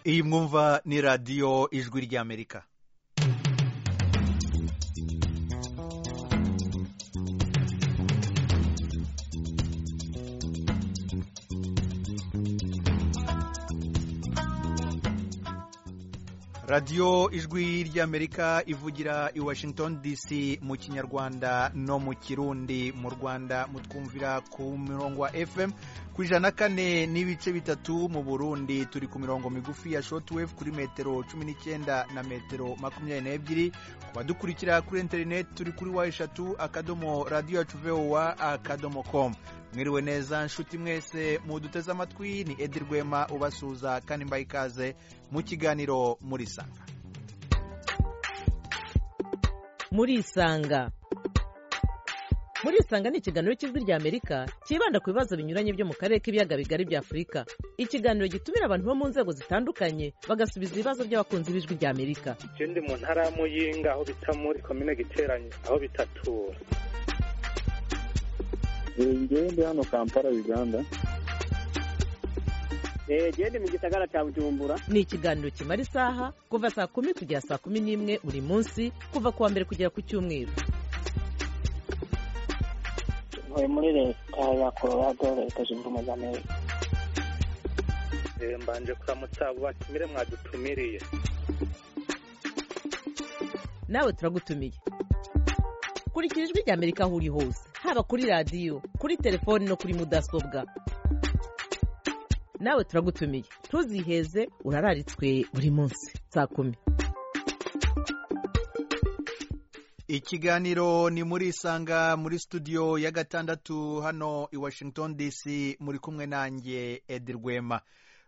iyi mwumva ni radiyo ijwi ry'amerika radiyo ijwi ry'amerika ivugira i washington dc mu kinyarwanda no mu kirundi mu rwanda mutwumvira ku mirongo wa fm ku ijana na kane n'ibice bitatu mu burundi turi ku mirongo migufi ya shotwave kuri metero cumi n'icyenda na metero makumyabiri n'ebyiri ku badukurikira kuri interineti turi kuri wa eshatu akadomo radiyo yacu vowa akadomo komu mwiriwe neza nshuti mwese muduteze amatwi ni edi rwema ubasuza kandi mbaye ikaze mu kiganiro muri sanga murisanga murisanga ni ikiganiro cy'ijwi rya amerika cyibanda ku bibazo binyuranye byo mu karere k'ibiyaga bigari bya afurika ikiganiro gitumira abantu bo mu nzego zitandukanye bagasubiza ibibazo by'abakunzi b'ijwi rya amerika ikindi mu ntara y'amuyinga aho bita muri komine giteranye aho bitatura ngende hano kampala uganda gende mu gisagara cya bujumbura ni ikiganiro kimara isaha kuva saa kumi kugera saa kumi n'imwe buri munsi kuva ku wa mbere kugera ku cyumweru ntuye muri leta ya colorado leta zunze ubumwe za amerika mbanje kuramutsa bakimire mwadutumiriye nawe turagutumiye kurikira ijwi rya amerika aho uri hose haba kuri radiyo kuri telefoni no kuri mudasobwa nawe turagutumiye ntuziheze urararitswe buri munsi saa kumi ikiganiro ni muri isanga muri studio ya gatandatu hano i washington dc muri kumwe nanjye edi rwema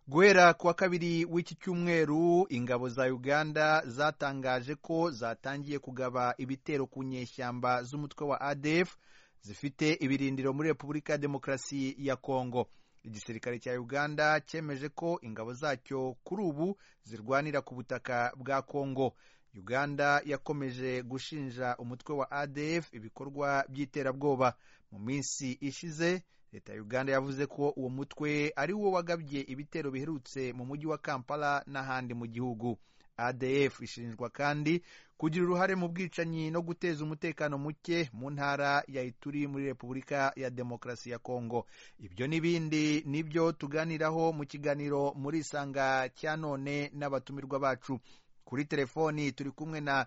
guhera ku wa kabiri w'iki cyumweru ingabo za uganda zatangaje ko zatangiye kugaba ibitero ku nyeshyamba z'umutwe wa adf zifite ibirindiro muri repubulika ya demokarasi ya kongo igisirikare cya uganda cyemeje ko ingabo zacyo kuri ubu zirwanira ku butaka bwa kongo uganda yakomeje gushinja umutwe wa adf ibikorwa by'iterabwoba mu minsi ishize leta ya uganda yavuze ko uwo mutwe ari wo wagabye ibitero biherutse mu mujyi wa kampala n'ahandi mu gihugu adf ishinjwa kandi kugira uruhare mu bwicanyi no guteza umutekano muke mu ntara ya ituri muri repubulika ya demokarasi ya kongo ibyo n'ibindi nibyo tuganiraho mu kiganiro muri isanga cya none n'abatumirwa bacu kuri telefoni turi kumwe na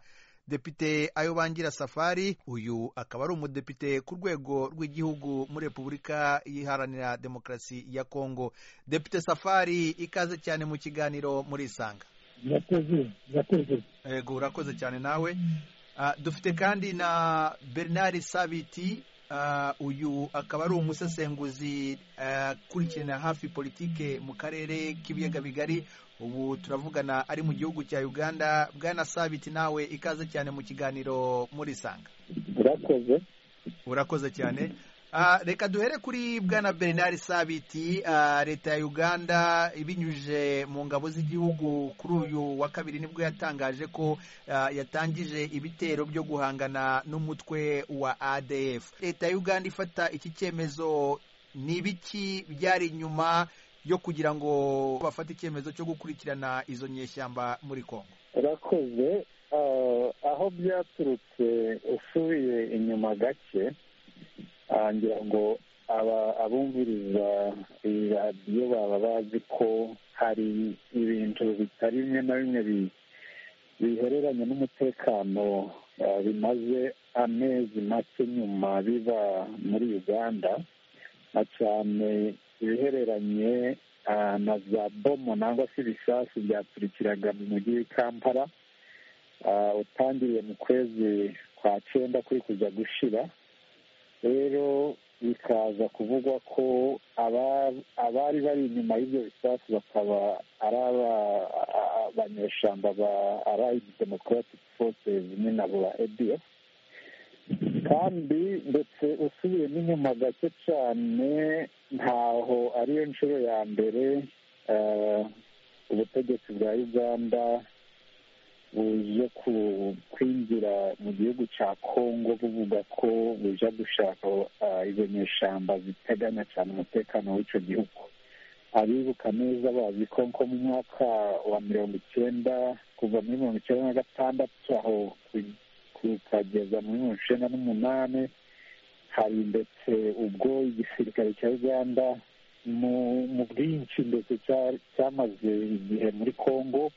depite ayobangira safari uyu akaba ari umudepite ku rwego rw'igihugu muri repubulika iharanira demokarasi ya kongo depite safari ikaze cyane mu kiganiro muri isanga murakoze murakoze yego urakoze cyane nawe dufite kandi na bernard sabiti uyu akaba ari umusesenguzi akurikirana hafi politike mu karere k'ibiyaga bigari ubu turavugana ari mu gihugu cya uganda bwana sabiti nawe ikaze cyane mu kiganiro muri isanga urakoze urakoze cyane reka duhere kuri bwana bernard sabiti leta ya uganda ibinyujije mu ngabo z'igihugu kuri uyu wa kabiri nibwo yatangaje ko yatangije ibitero byo guhangana n'umutwe wa adf leta ya uganda ifata iki cyemezo ni ibiki byari inyuma yo kugira ngo bafate icyemezo cyo gukurikirana izo nyeshyamba muri kongo urakoze aho byaturutse usubiye inyuma gake ngira ngo abumviriza iyi radiyo baba bazi ko hari ibintu bitari bimwe na bimwe bihereranye n'umutekano bimaze amezi make nyuma biba muri uganda na cyane ibihereranye na za bomo nangwa se ibisasu byaturikiraga mu mujyi w'ikampala utangiriye mu kwezi kwa cyenda kuri kuza gushira rero bikaza kuvugwa ko abari bari inyuma y'ibyo bisasu bakaba ari abanyeshyamba ba arayidi demokarasitike forces nyine nabo ba edf kandi ndetse usubiyemo inyuma gake cyane ntaho ariyo nshuro ya mbere ubutegetsi bwa uganda buje kwinjira mu gihugu cya kongo buvuga ko buja gushaka izo nyeshyamba ziteganya cyane umutekano w'icyo gihugu abibuka neza bazi ko nko mu mwaka wa mirongo icyenda kuva muri mirongo icyenda na gatandatu aho kukageza muri mirongo icyenda n'umunani hari ndetse ubwo igisirikare cya uganda mu bwinshi ndetse cyamaze igihe muri congo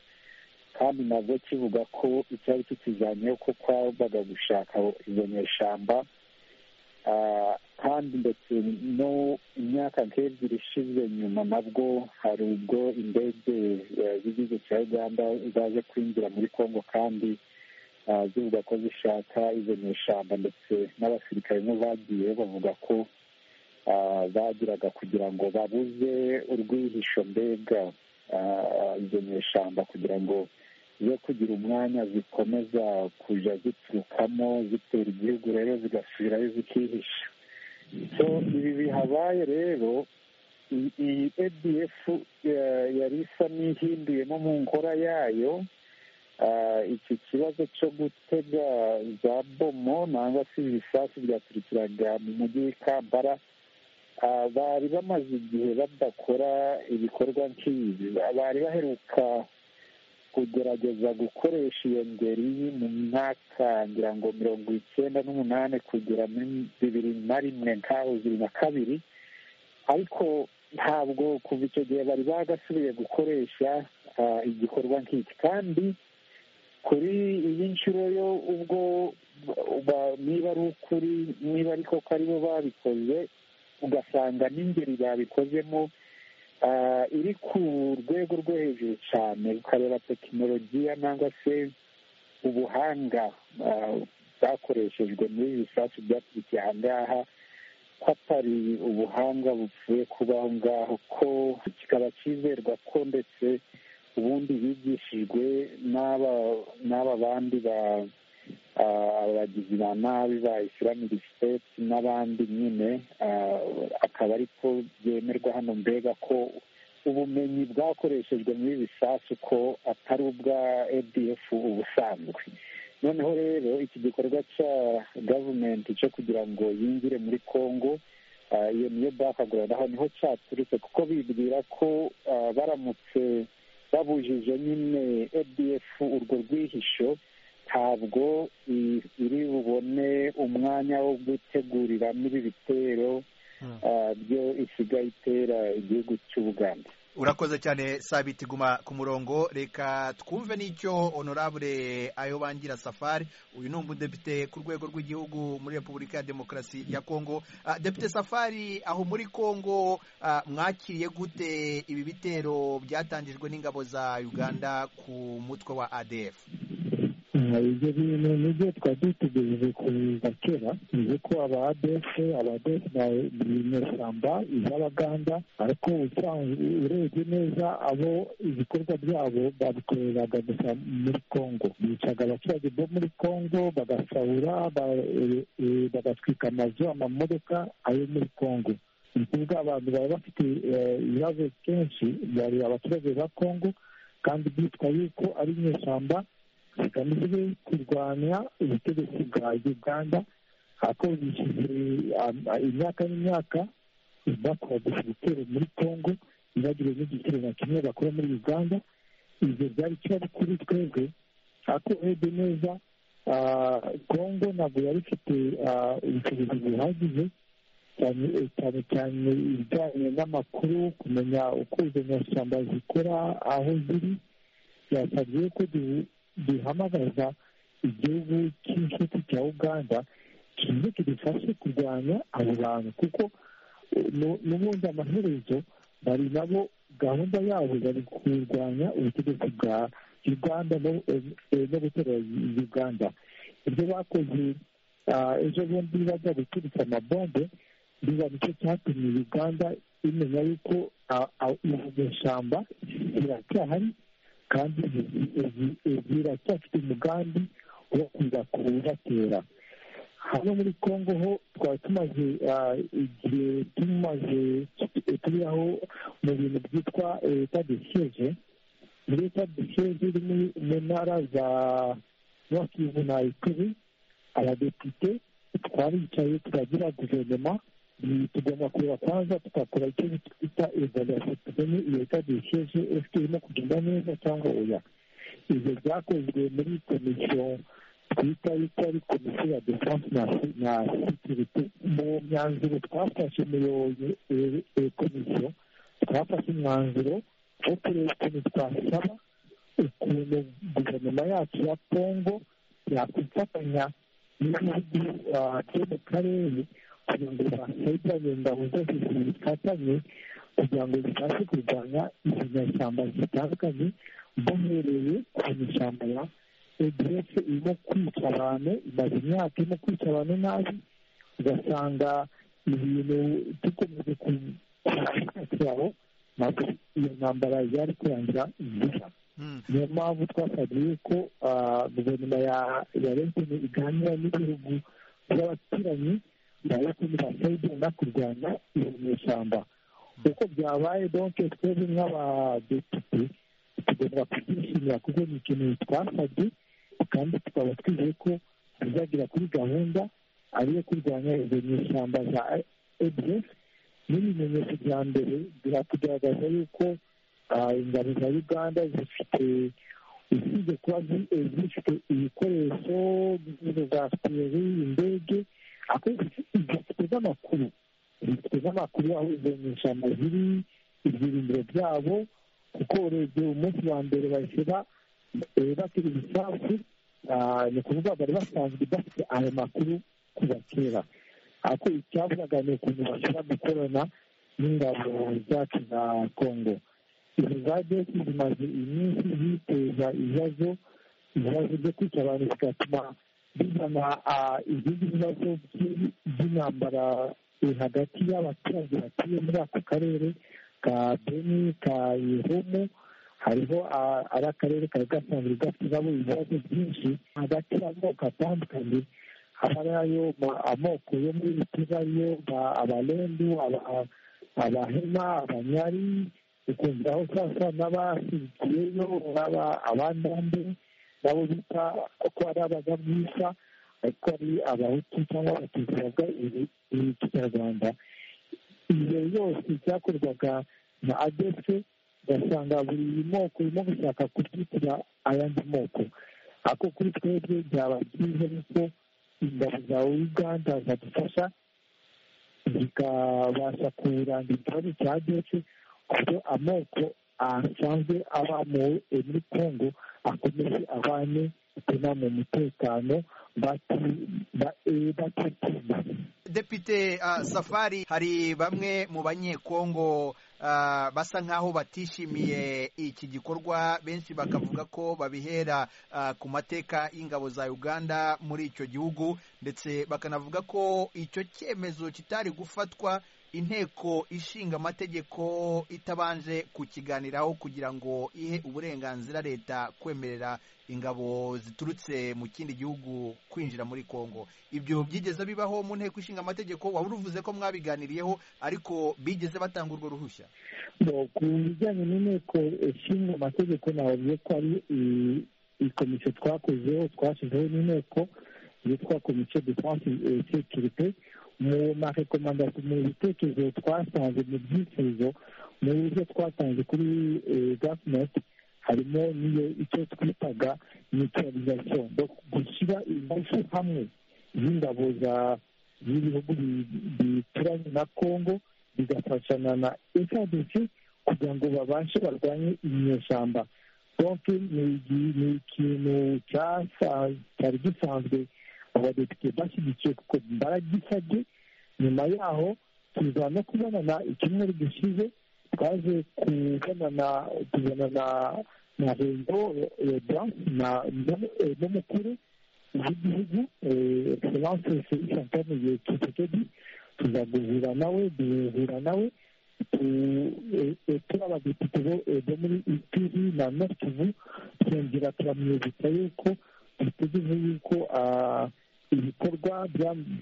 kandi nabwo kivuga ko icyari kikijyanyeho ko kwabaga gushaka izo nyeshamba kandi ndetse no imyaka nk'ebyiri ishize nyuma nabwo hari ubwo indege z'igihugu cya uganda zaje kwinjira muri congo kandi zivuga ko zishaka izo nyeshyamba ndetse n'abasirikare bo bagiye bavuga ko bagiraga kugira ngo babuze urwihisho mbega izo nyeshyamba kugira ngo zo kugira umwanya zikomeza kujya ziturukamo zitera igihugu rero zigasubirayo zikihisha so ibi bihabaye rero iyi adf yari isa n'ihinduyemo mu nkora yayo iki kibazo cyo gutega za bomo nangwa se ibisasu byaturikiraga mu mujyi w'ikambara bari bamaze igihe badakora ibikorwa nk'ibi bari baheruka kugerageza gukoresha iyo ngeri mu mwaka ngira ngo mirongo icyenda n'umunani kugera muri bibiri na rimwe nk'aho bibiri na kabiri ariko ntabwo kuva icyo gihe bari bagasubiye gukoresha igikorwa nk'iki kandi kuri iyi nshuro yo ubwo niba ari ukuri niba ariko ko aribo babikoze ugasanga n'ingeri babikozemo iri ku rwego rwo hejuru cyane ukareba tekinolojiya nangwa se ubuhanga bwakoreshejwe muri bisasu byakurikiye aha ngaha ko atari ubuhanga bupfuye kuba aho ngaho ko kikaba cyizerwa ko ndetse ubundi bigishijwe n'aba bandi abagizi ba nabi ba islamic state n'abandi nyine akaba ariko byemerwa hano mbega ko ubumenyi bwakoreshejwe muri bisasu ko atari ubwa adf ubusanzwe noneho rero iki gikorwa cya gavumenti cyo kugira ngo yinjire muri congo iyo niyo bakagura aho niho cyaturutse kuko bibwira ko baramutse babujije nyine adf urwo rwihisho ntabwo iri bubone umwanya wo guteguriramo ibi bitero byo isigaye itera igihugu cy'ubuganda urakoze cyane sabiti guma ku murongo reka twumve n'icyo honorable ayo bangira safari uyu ni umudepite ku rwego rw'igihugu muri repubulika ya demokarasi ya kongo depite safari aho muri kongo mwakiriye gute ibi bitero byatangijwe n'ingabo za uganda ku mutwe wa adf ibyo bintu nibyo twari dutegereje kuza kera bivuze ko aba adese aba adese ni inyeshyamba iz'abaganda ariko urebye neza abo ibikorwa byabo babikoreraga gusa muri congo bicaga abaturage bo muri congo bagasahura bagatwika amazu amamodoka ayo muri congo ni ukuvuga abantu bari bafite ibibazo kenshi bari abaturage ba congo kandi byitwa yuko ari inyeshyamba zigamije kurwanya ubutegetsi bwa uganda ariko bishyuze imyaka n'imyaka bakodesha ibitero muri congo ntibagire n'igitero na kimwe bakora muri uganda ibyo byari ikibazo kuri twebwe ariko urebye neza congo ntabwo yari ifite ubushobozi buhagije cyane cyane ibijyanye n'amakuru kumenya uko izo nyashyamba zikora aho ziri byasabye ko duhamagaza igihugu cy'inshuti cya uganda kize kidufashe kurwanya abo bantu kuko n'ubundi amaherezo bari nabo gahunda yabo bari kurwanya ubutegetsi bwa uganda no gutera uganda ibyo bakoze ejo bundi bajya guturitsa amabombe biba nicyo cyatumye uganda imenya yuko ishyamba riracyahari kandi ziracyafite umugambi wo kuza kubatera hano muri congo ho twari tumaze igihe tumaze turiho mu bintu byitwa leta de siege muri leta de siege iri mu ntara za nord na ekwiri abadepite twaricaye turagira guverinoma tugomba kureba kwanza tugakora icyo twita evaluation tumenye iyo itadisheje ese irimo kugenda neza cyangwa oya ibyo byakozwe muri komisiyo twita yuko ari komisiyo ya defanse na sekirite mu myanzuro twafashe umuyobozi komisiyo twafashe umwanzuriro wo kureba ukuntu twasaba ukuntu guverinoma yacu ya kongo yakwifatanya n'ibihugu byo mu karere kugira ngo basayida ingabo zose zifatanye kugira ngo zibashe kurwanya ibinyashyamba zitandukanye bahereye ku mashyamba ya edf irimo kwica abantu imaze imyaka irimo kwica abantu nabi ugasanga ibintu dukomeje ku yaho ntabwo iyo ntambara yari kurangira vuba niyo mpamvu twasabye yuko guverinoma ya lentini iganira n'ibihugu by'abaturanyi nayo kugira kurwanya iyo nyeshyamba uko byabaye donke twebwe nk'abadepite tugomba kubyishimira kuko ni ikintu twasabye kandi tukaba twizeye ko bizagera kuri gahunda ariyo kurwanya izo nyeshyamba za edf n'ibimenyetso bya mbere biratugaragaza yuko ingabo za uganda zifite usibye kuba zifite ibikoresho za siperi indege zifite n'amakuru zifite n'amakuru aho izo nyeshyamba ziri ibyiringiro byabo kuko urebye umunsi wa mbere bashyira batera ibisasu ni ukuvuga bari basanzwe bafite ayo makuru kuva kera ariko icyavugaga ni ukuntu bashobora gukorana n'ingabo zacu za kongo izo za desi zimaze iminsi ziteza ibibazo ibibazo byo kwica abantu bigatuma bizana izindi bibazo by'intambara hagati y'abaturage batuye muri ako karere ka beni ka yehomu hariho ari akarere kari gasanzwe gashyiramo ibibazo byinshi hagati y'amoko atandukanye haba ariyo amoko yo muri bitiza ariyo abalendu abahema abanyari ukumviraho sasa n'abashyigikiyeyo abandambe nabo bita ko ari abagabwisa ariko ari abahutu cyangwa abatutsi bavuga ikinyarwanda iyo yose byakorwaga na adefe ugasanga buri moko irimo gushaka kubyitira ayandi moko ariko kuri twebwe byaba byiza yuko ingabo za uganda zadufasha zikabasha kuranga ikibazo cya adefe ku buryo amoko asanzwe aba muri kongo akomeze abane gutuma mu mutekano batatinda depite safari hari bamwe mu banyekongo basa nk'aho batishimiye iki gikorwa benshi bakavuga ko babihera ku mateka y'ingabo za uganda muri icyo gihugu ndetse bakanavuga ko icyo cyemezo kitari gufatwa inteko ishinga amategeko itabanje kukiganiraho kugira ngo ihe uburenganzira leta kwemerera ingabo ziturutse mu kindi gihugu kwinjira muri congo ibyo byigeze bibaho mu nteko ishinga amategeko waba uruvuze ko mwabiganiriyeho ariko bigeze batanga urwo ruhushya ku bijyanye n'inteko ishinga amategeko navuze ko ari ikomisiyo twakozeho twashyizeho n'inteko yitwa komisiyo defanse sekirite mu marekomandasiyo mu bitekerezo twasanze mu byifuzo mu buryo twatanze kuri gavumenti harimo n'iyo icyo twitaga neutralization gushyira ingufu hamwe z'ingabo z'ibihugu bituranye na congo bigafashana na sadc kugira ngo babashe barwanye inyeshyamba donke ni ikintu cyari gisanzwe abadepite bashyigikiye kuko baragisabye nyuma yaho tuza no kubonana icyumweru gishize twaje kubonana tubonana na rengo na n'umukuru w'igihugu egiseranse felix antoni kisekedi tuza guhura nawe duhura nawe turi abadepite bo muri itiri na notivu twongera turamwibutsa yuko dutegereje yuko ibikorwa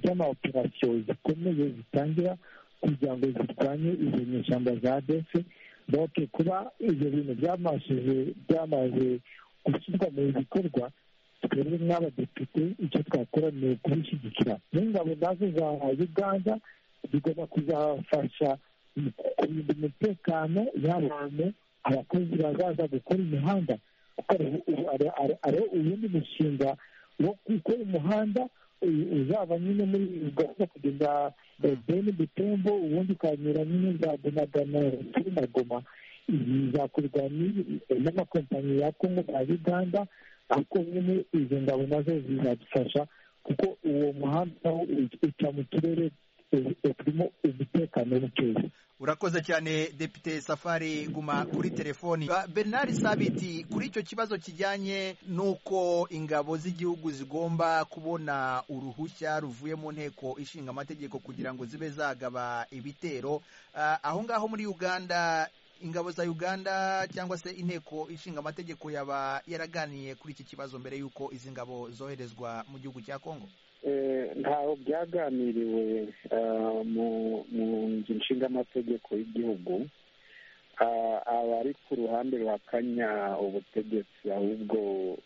by'amawoperasiyo zikomeye zitangira kugira ngo zirwanye izo nyeshyamba za dese doke kuba ibyo bintu byamaze gushyirwa mu bikorwa twebwe nk'abadepite icyo twakora ni ukubishyigikira n'ingabo nazo za uganda bigomba kuzafasha mu kurinda umutekano y'abantu abakozi bazaza gukora imihanda kuko ari uwundi mushinga wo gukora umuhanda uzaba nyine muri ugahita kugenda beni butembo ubundi ukanyura nyine za donagana turi na goma bizakorwa n'amakompanyi ya kongo na uganda ariko nyine izo ngabo nazo zizadufasha kuko uwo muhanda uca mu turere turimo umutekano mukeya urakoze cyane depite safari guma kuri telefoni bernard sabiti kuri icyo kibazo kijyanye n'uko ingabo z'igihugu zigomba kubona uruhushya ruvuye mu nteko ishinga amategeko kugira ngo zibe zagaba ibitero aho ngaho muri uganda ingabo za uganda cyangwa se inteko ishinga amategeko yaba yaraganiye kuri iki kibazo mbere y'uko izi ngabo zoherezwa mu gihugu cya kongo ntaho byaganiriwe mu nzu nshingamategeko y'igihugu abari ku ruhande ruhakanya ubutegetsi ahubwo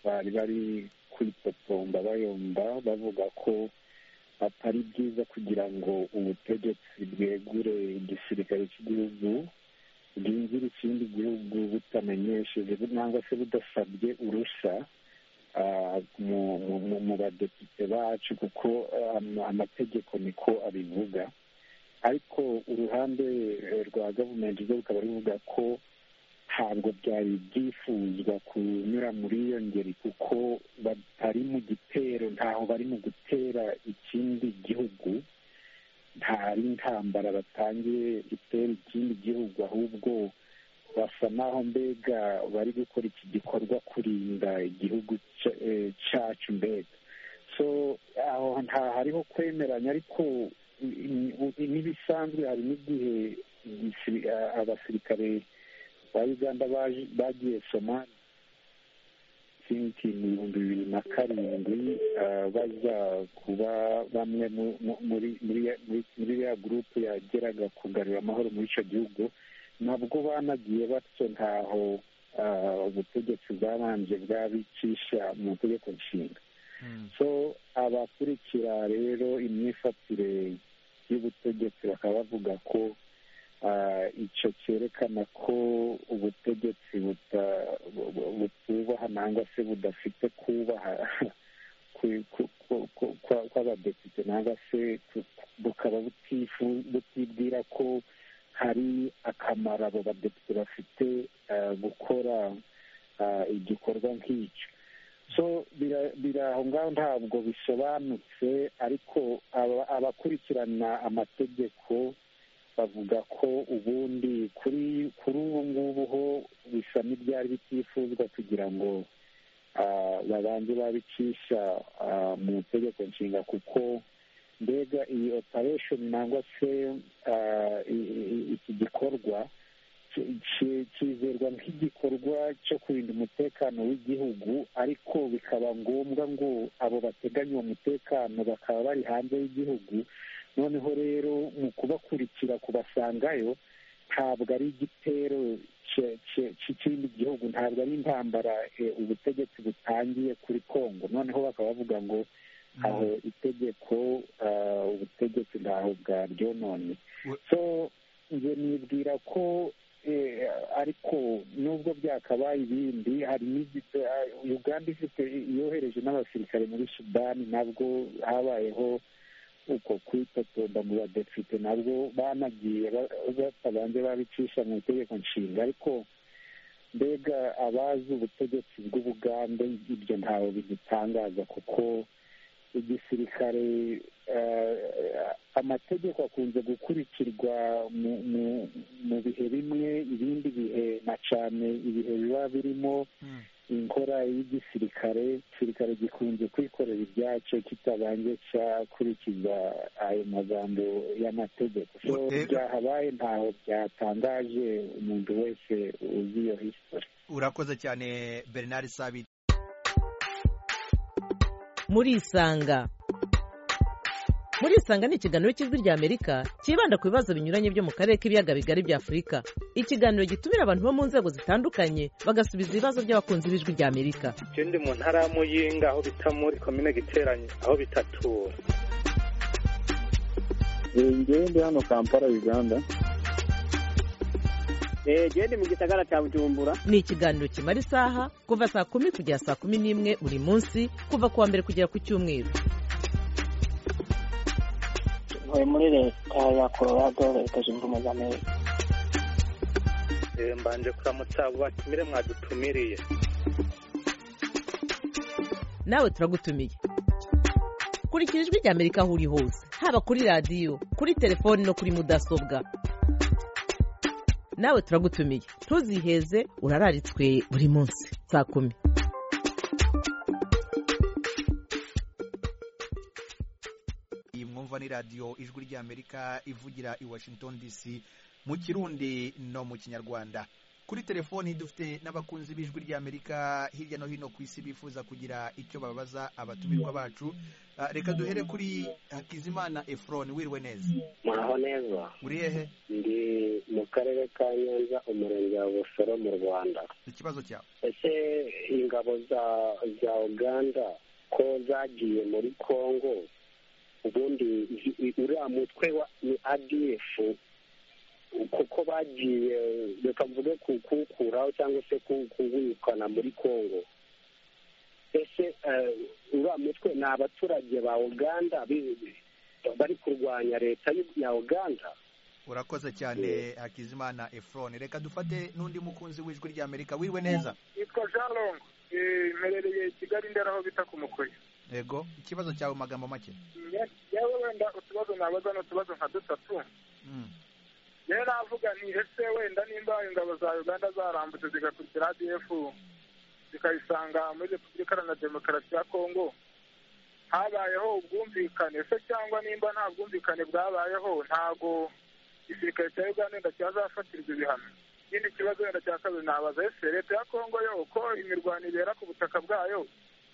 bari bari kwitotomba bayomba bavuga ko atari byiza kugira ngo ubutegetsi bwegure igisirikare cy'igihugu bwinjire ikindi gihugu butamenyesheje cyangwa se budasabye urusa mu badepite bacu kuko amategeko niko abivuga ariko uruhande rwa gavumenti rwo rukaba ruvuga ko ntabwo byari byifuzwa kunyura muri iyo ngeri kuko batari mu gitero ntaho bari mu gutera ikindi gihugu ntari intambara batangiye itera ikindi gihugu ahubwo basa naho mbega bari gukora iki gikorwa kurinda igihugu cyacu mbega so aho nta hariho kwemeranya ariko n'ibisanzwe hari n'igihe abasirikare ba uganda bagiye somali sinki mu bihumbi bibiri na karindwi baza kuba bamwe muri ya gurupe yageraga kugarura amahoro muri icyo gihugu nabwo banagiye batyo ntaho ubutegetsi bwabanje bwabicisha mu tegeko nshinga so abakurikira rero imyifatire y'ubutegetsi bakaba bavuga ko icyo cyerekana ko ubutegetsi butubaha nangwa se budafite kubaha kw'abadepite nangwa se bukaba butibwira ko hari akamaro abo badepite bafite gukora igikorwa nk'icyo so biri aho ngaho ntabwo bisobanutse ariko abakurikirana amategeko bavuga ko ubundi kuri ubu ngubu ho bisa n'ibyari bitifuzwa kugira ngo babanje babicisha mu itegeko nshinga kuko mbega iyi operesheni nangwa se iki gikorwa kizerwa nk'igikorwa cyo kurinda umutekano w'igihugu ariko bikaba ngombwa ngo abo bateganya uwo mutekano bakaba bari hanze y'igihugu noneho rero mu kubakurikira kubasangayo ntabwo ari igitero cy'ikindi gihugu ntabwo ari intambara ubutegetsi butangiye kuri kongo noneho bakaba bavuga ngo aho itegeko ubutegetsi ntaho bwaryononye so njye nibwira ko ariko nubwo byakabaye ibindi hari uganda ifite yohereje n'abasirikare muri sudani nabwo habayeho uko kwitotomba mu badepite nabwo banagiye batabanje babicisha mu itegeko nshinga ariko mbega abazi ubutegetsi bw'ubugande ibyo ntawe bidutangaza kuko igisirikare amategeko akunze gukurikirwa mu bihe bimwe ibindi bihe na cyane ibihe biba birimo inkora y'igisirikare igisirikare gikunze kwikorera ibyacyo kitabanje gukurikiza ayo magambo y'amategeko byahabaye ntaho byatangaje umuntu wese uzi iyo hisitori urakoze cyane bernard sabi murisanga murisanga ni ikiganiro cy'ijwi ry'amerika cyibanda ku bibazo binyuranye byo mu karere k'ibiyaga bigari bya afurika ikiganiro gitumira abantu bo mu nzego zitandukanye bagasubiza ibibazo by'abakunzi b'ijwi ry'amerika ikindi mu ntara ya muyinga aho bita muri komine giteranye aho bitatura ngewe ndi hano kampala uganda gende mu gisagara cya bujumbura ni ikiganiro kimara isaha kuva saa kumi kugera saa kumi n'imwe buri munsi kuva ku wa mbere kugera ku cyumweru ntuye muri leta ya colorado leta zunze ubumwe za amerika Eh, mbanje kuramutsa abo batumire mwadutumiriye nawe turagutumiye kurikira ijwi rya amerika aho uri hose haba kuri radiyo kuri telefoni no kuri mudasobwa nawe turagutumiye ntuziheze urararitswe buri munsi saa kumi iyi mwumva ni radiyo ijwi ry'amerika ivugira i washington dc mu kirundi no mu kinyarwanda kuri telefoni dufite n'abakunzi b'ijwi ry'amerika hirya no hino ku isi bifuza kugira icyo babaza abatumirwa bacu Ah, reka duhere kuri hakizimana efuroni wiriwe neza muraho neza uri hehe ndi mu karere ka nyanza umurenge wa busoro mu rwanda ikibazo cyawe ese ingabo za za uganda ko zagiye muri congo ubundi i- i- uriya mutwe wa ni adf kuko bagiye reka mvuge ku- kuwukuraho cyangwa se ku- kuwirukana muri congo ese eh, uriya mutwe ni abaturage ba uganda bi- bi- bari kurwanya leta y'u- ya uganda urakoze cyane hakizimana efuroni reka dufate n'undi mukunzi w'ijwi ry'amerika wiriwe neza yitwa jean longo Eh, mperereye i kigali ndera aho bita ku mukoya yego ikibazo cyawe mu magambo make Ne- yewe wenda utubazo nabaza ni utubazo nka dutatu Mm. yewe navuga nti ese wenda nimba ingabo za uganda zarambutse zigakurikira adf zikayisanga muri repubulika iharanira demokarasi ya kongo habayeho ubwumvikane se cyangwa nimba nta bwumvikane bwabayeho ntago igisirikare cya uganda wenda cyazafatirwa ibihano ikindi kibazo wenda cya kabiri nabaza ese leta ya kongo yo uko imirwano ibera ku butaka bwayo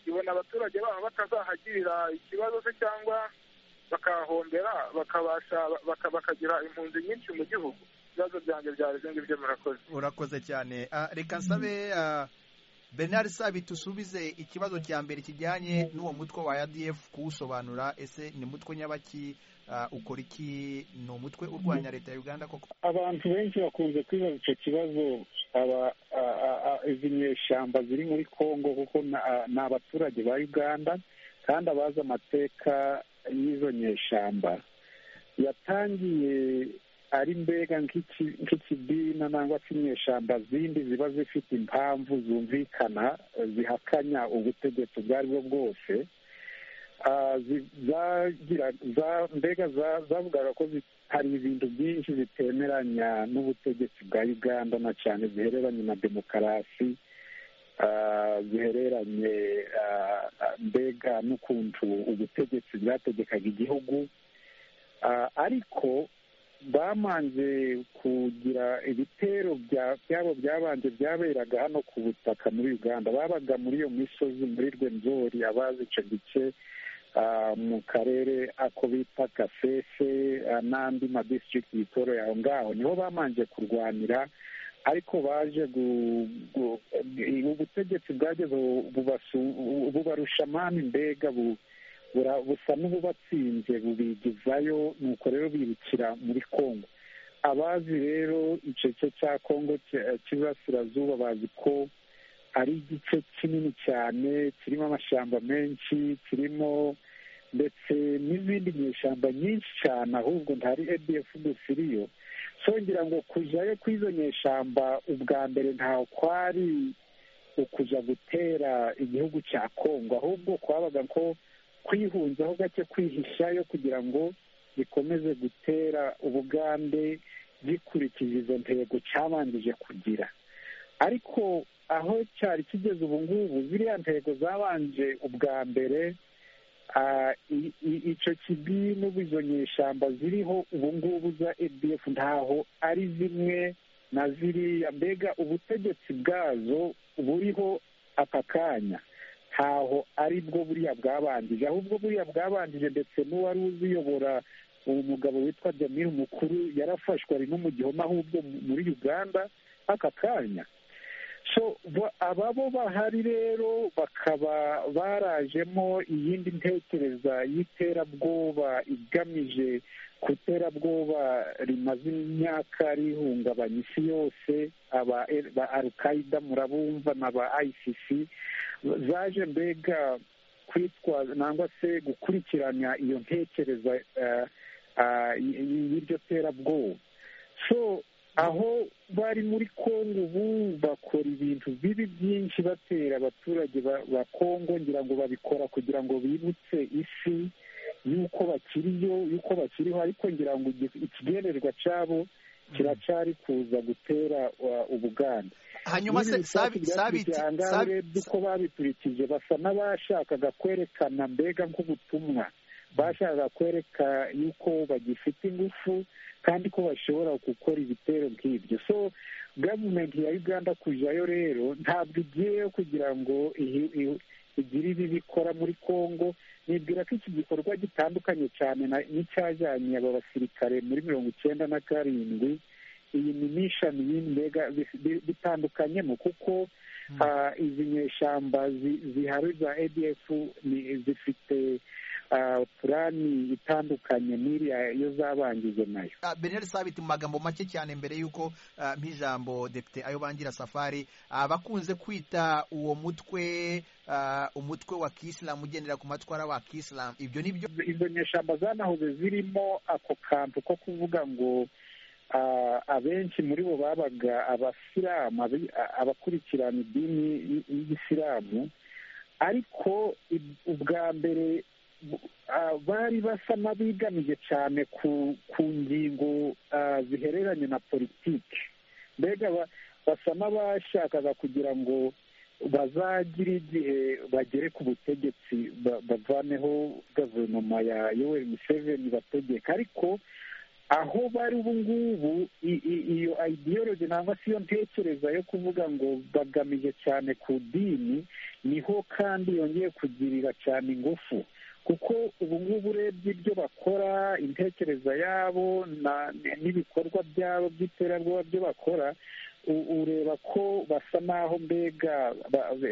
ibona abaturage baho batazahagirira ikibazo se cyangwa bakahahombera bakabasha baka- bakagira impunzi nyinshi mu gihugu ibibazo byanjye byareze ngibyo murakoze urakoze cyane Ah, reka nsabe ah, bernard sabi tusubize ikibazo cya mbere kijyanye n'uwo mutwe wa adf kuwusobanura ese ni mutwe nyabaki Ah, ukora iki ni umutwe urwanya leta ya uganda koko abantu benshi bakunze kwibaza icyo kibazo aba a- a- a- izi nyeshyamba ziri muri congo kuko na- a- ni abaturage ba uganda kandi abazi amateka y'izo nyeshyamba yatangiye ari mbega nk'iki- nk'ikidina nangwa se inyeshyamba zindi ziba zifite impamvu zumvikana eh, zihakanya ubutegetsi ubwo ari bwo bwose Ah, zi- zagira za- mbega za- zavugaga ko zi- hari ibintu byinshi bitemeranya n'ubutegetsi bwa uganda na cyane zihereranye na demokarasi ah, zihereranye ah, ah, mbega n'ukuntu ubutegetsi bwategekaga igihugu Ah, ariko bamanje kugira ibitero bya- byabo byabanje byaberaga hano ku butaka muri uganda babaga muri iyo misozi muri rwenzori abazi icyo gice ah, mu karere ako bita kasese ah, n'andi madistrict yitoroye aho ngaho niho bamanje kurwanira ariko baje gu- gu- eh, ubutegetsi bwageze bu- bubasu- bu- bubarusha amani mbega bu- bura- busa n'ububatsinze bubigizayo nuko rero birukira muri kongo abazi rero igice cya kongo cya- cy'Iburasirazuba bazi ko ari igice kinini cyane kirimo amashyamba menshi kirimo ndetse n'izindi nyeshyamba nyinshi cyane ahubwo ntari adf gusa iriyo so ngira ngo kujyayo kw'izo nyeshyamba ubwa mbere ntaho kwari ukuja gutera igihugu cya kongo ahubwo kwabaga ko kwihunzaho gake kwihishayo kugira ngo bikomeze gutera ubugande gikurikije izo ntego cyabanjije kugira ariko aho cyari kigeze ubu ngubu ziriya ntego zabanje ubwa mbere ah, i- i- icyo kibi n'ubu izo nyeshyamba ziriho ubu ngubu za adf ntaho ari zimwe na ziriya mbega ubutegetsi bwazo buriho aka kanya ntaho ari bwo buriya bwabanjije ahubwo buriya bwabanjije ndetse n'uwari uziyobora uwo mugabo witwa jamil mukuru yarafashwe ari no mu gihome ahubwo muri uganda aka kanya ababo bahari rero bakaba barajemo iyindi ntekereza y'iterabwoba igamije ku iterabwoba rimaze imyaka rihungabanya isi yose aba arukayida murabumva na ba ayisisi zaje mbega kwitwaza nangwa se gukurikirana iyo ntekereza y'iryo terabwoba so aho bari muri kongo ubu bakora ibintu bibi byinshi batera abaturage ba kongo ngira ngo babikora kugira ngo bibutse isi y'uko bakiriyo y'uko bakiriho ariko ngira ngo ikigenerwa cyabo kiracari kuza gutera ubuganda hanyuma se urebye uko babikurikije basa n'abashakaga kwerekana mbega nk'ubutumwa bashakaga kwereka yuko bagifite ingufu kandi ko bashobora gukora ibitero nk'ibyo so gavumenti ya uganda kujyayo rero ntabwo igiyeyo kugira ngo igire ibi bikora muri congo nibwira ko iki gikorwa gitandukanye cyane n'icyajyanye aba basirikare muri mirongo icyenda na karindwi iyi ni mishani mbega bitandukanyemo kuko izi nyeshyamba zihari za adf zifite purani itandukanye n'iriya iyo zabangije nayo beneri sabiti mu magambo make cyane mbere y'uko nk'ijambo depite ayo bangira safari bakunze kwita uwo mutwe umutwe wa kisilamu ugendera ku matwara wa kisilamu ibyo ni byo izo nyeshyamba zanahoze zirimo ako kantu ko kuvuga ngo abenshi muri bo babaga abasilamu abakurikirana idini y'isilamu ariko ubwa mbere bari basa n'abigamije cyane ku ngingo zihereranye na politiki mbega basa n'abashakaga kugira ngo bazagire igihe bagere ku butegetsi bavaneho guverinoma ya yoweri museveni bategeka ariko aho bari ubu ngubu iyo ideology nangwa se iyo ntekereza yo kuvuga ngo bagamije cyane ku dini niho kandi yongeye kugirira cyane ingufu kuko ubu ngubu urebye ibyo bakora intekereza yabo n'ibikorwa byabo by'iterabwoba byo bakora ureba ko basa n'aho mbega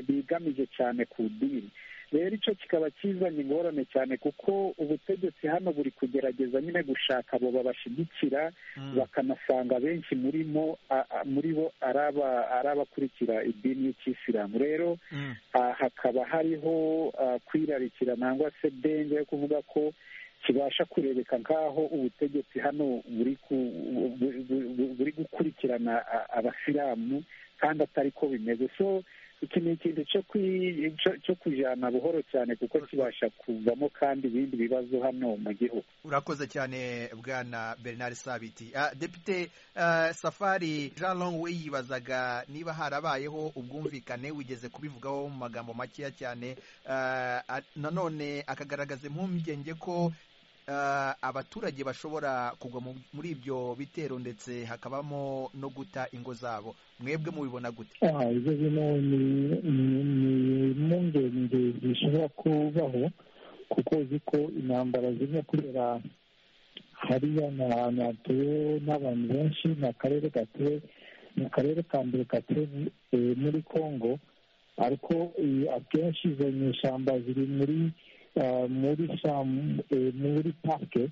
bigamije cyane ku dini rero icyo kikaba kizanye ingorane cyane kuko ubutegetsi hano buri kugerageza nyine gushaka abo babashyigikira bakanasanga benshi muri mo muri bo ari abakurikira idini y'ikisilamu rero hakaba hariho kwirarikira nangwa se denge yo kuvuga ko kibasha kurebeka nk'aho ubutegetsi hano buri gukurikirana abasilamu kandi atari ko bimeze so iki ni ikintu cyo kujyana buhoro cyane kuko kibasha kuvamo kandi ibindi bibazo hano mu gihugu urakoze cyane bwana bernard sabiti depite safari jean long we yibazaga niba harabayeho ubwumvikane wigeze kubivugaho mu magambo makeya cyane nanone akagaragaza impungenge ko abaturage bashobora kugwa muri ibyo bitero ndetse hakabamo no guta ingo zabo mwebwe mubibona gute ibyo bino ni impungenge zishobora kubaho kuko uzi ko intambara zimwe kubera hariya ni ahantu hatuwe n'abantu benshi ni akarere gatuwe ni akarere ka mbere gatuwe muri congo ariko akenshi izo nyeshyamba ziri muri muri muri parike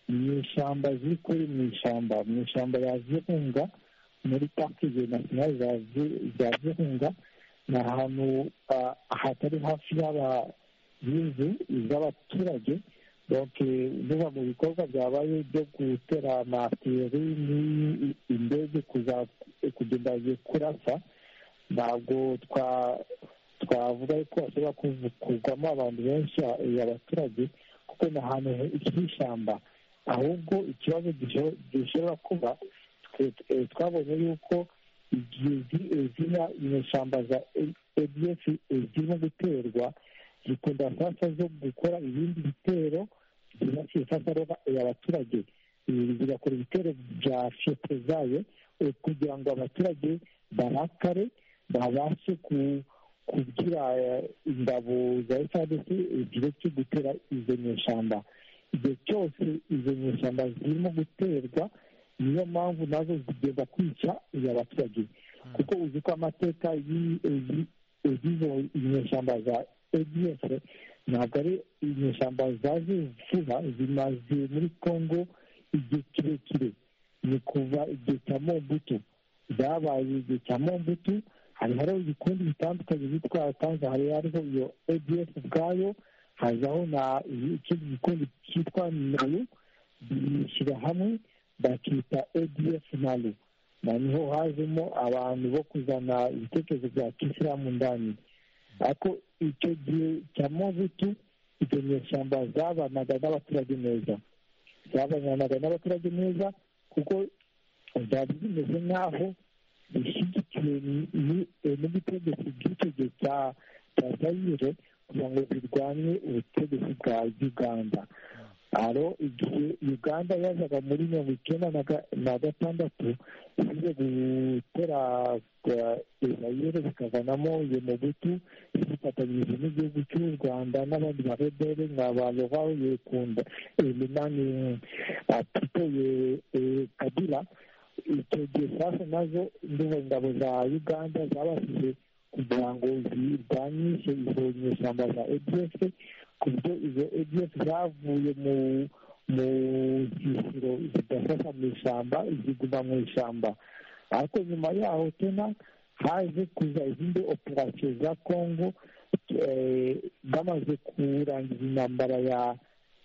mu ishyamba ziri kuri mu ishyamba mu ishyamba ya zirunga muri parike nasiyonari za zirunga ni ahantu hatari hafi y'inzu z'abaturage biba mu bikorwa byabaye byo gutera amateri indege kugenda kurasa ntabwo twa twavuga ko hashobora kuvugwamo abantu benshi abaturage kuko ni ahantu h'ishyamba ahubwo ikibazo gishobora kuba twabonye yuko igihe ziriya inyeshyamba za edf zirimo guterwa zikunda sasa zo gukora ibindi bitero byibasiye sasa roba abaturage zigakora ibitero bya fiyete zayo kugira ngo abaturage barakare babashe ku kugira ingabo za frdc igihe cyo gutera izo nyeshyamba igihe cyose izo nyeshyamba zirimo guterwa niyo mpamvu nazo zigenda kwica abaturage kuko uzi ko amateka y'izo inyeshyamba za adf ntabwo ari inyeshyamba zaje vuba zimaze muri congo igihe kirekire ni kuva igihe cya mobutu zabaye igihe cya mobutu hari hariho ibikundi bitandukanye bitwa tanza hari hariho iyo adf ubwayo hazaho na ikindi gikundi cyitwa nayo bishyira hamwe bakita adf nayo niho hajemo abantu bo kuzana ibitekerezo bya kisilamu ndani ariko icyo gihe cya mobutu iryo nyeshyamba zabanaga n'abaturage neza zabanaga n'abaturage neza kuko byari bimeze nk'aho bishyigikiwe n'ubutegetsi bw'icyo gihe cya zayire kugira ngo zirwanye ubutegetsi bwa uganda aro igihe uganda yazaga muri mirongo icyenda na gatandatu zize gutera izayire zikavanamo iyo mubutu zifatanyije n'igihugu cy'u rwanda n'abandi barebere nka ba rovaho yekunda eminani apito ye kabila icyo gihe sasa nazo ndumva ingabo za uganda zabashije kugira ngo zirwanyishe izo nyeshyamba za adf ku buryo izo adf zavuye mu mu zisiro zidafasha mu ishyamba ziguma mu ishyamba ariko nyuma yaho tena haje kuza izindi operasiyo za congo bamaze kurangiza intambara ya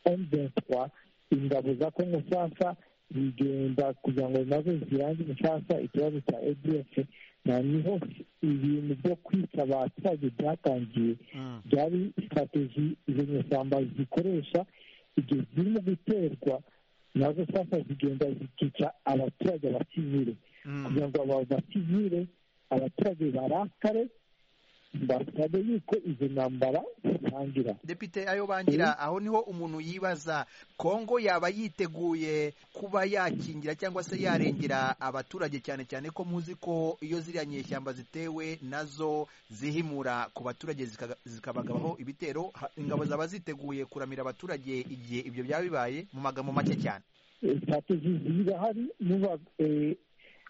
m23 ingabo za congo sasa zigenda kugira ngo nazo zirangize sasa ikibazo cya adf niho ibintu byo kwita abaturage byatangiye byari sitrategi izo nyeshyamba zikoresha igihe zirimo guterwa nazo sasa zigenda zikica abaturage abasivire kugira ngo aba basivire abaturage barakare basabe yuko izo ntambara zitangira depite ayo bangira aho niho umuntu yibaza kongo yaba yiteguye kuba yakingira cyangwa se yarengera abaturage cyane cyane ko muzi ko iyo ziriya nyeshyamba zitewe nazo zihimura ku baturage zikabagabaho ibitero ingabo zaba ziteguye kuramira abaturage igihe ibyo byaba bibaye mu magambo make cyane sitrategi zirahari niba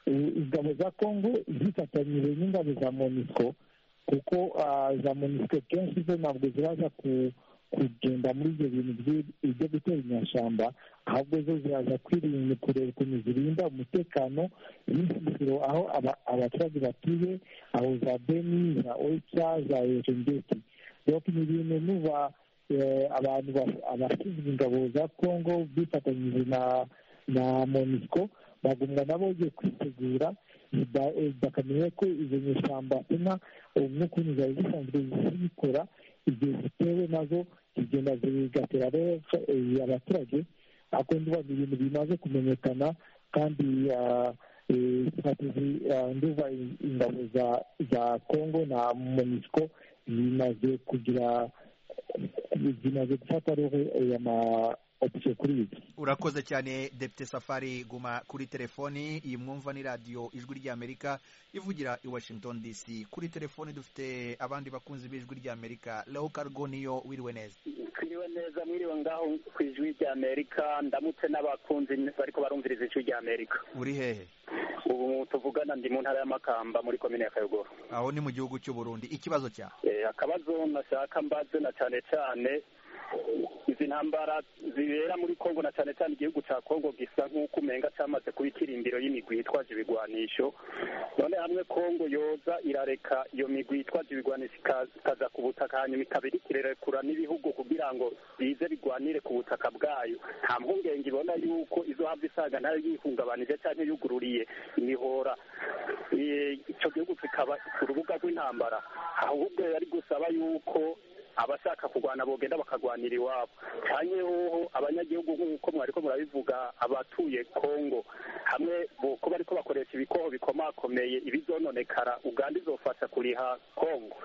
ingabo za kongo zifatanyije n'ingabo za monisco kuko za monisiko kenshi zo ntabwo ziraza kugenda muri ibyo bintu byo gutera inyashyamba ahubwo zo ziraza kwirinda kureba ukuntu zirinda umutekano y'insisiro aho abaturage batuye aho za beni za oyica za ejengeti rero ni ibintu nuba abantu abashinzwe ingabo za kongo bifatanyije na na monisiko bagumwa nabo bagiye kwitegura bakamenya ko izo nyeshyamba inka n'ukuntu zari zisanzwe zikora igihe zitewe nazo zigenda zigatera abaturage ariko ndumva ni ibintu bimaze kumenyekana kandi nduva ingabo za kongo na monisco zimaze kugira zimaze gufata roho opisiyo kuri ibi urakoze cyane depite safari guma kuri telefoni iyi mwumva ni radiyo ijwi ry'amerika ivugira i washington dc kuri telefoni dufite abandi bakunzi b'ijwi ry'amerika leo kargo niyo wiriwe neza twiriwe neza mwiriwe ngaho ku ijwi ry'amerika ndamutse n'abakunzi bariko barumviriza ijwi ry'amerika uri hehe ubu tuvugana ndi mu ntara y'amakamba muri komine ya kayogoro aho ni mu gihugu cy'u burundi ikibazo cyawe akabazo nashaka mbaze na cyane cyane izi ntambara zibera muri kongo na cyane cyane igihugu cya kongo gisa nk'uko umenga cyamaze kuba ikirimbiro y'imigwi yitwaje ibigwanisho none hamwe kongo yoza irareka iyo migwi yitwaje ibigwanisho ikaza ku butaka hanyuma ikabirikirerekura n'ibihugu kugira ngo bize bigwanire ku butaka bwayo nta mpungenge ibona yuko izo hava isanga ntayo yihungabanije cyangwa yugururiye imihora icyo gihugu kikaba ku rubuga rw'intambara ahubwo yari gusaba yuko abashaka kurwana bogenda bakarwanira iwabo cyane hoho abanyagihugu nk'uko mwariko murabivuga abatuye kongo hamwe ko bariko bakoresha ibikoho bikomakomeye ibizononekara uganda izofasha kuriha kongo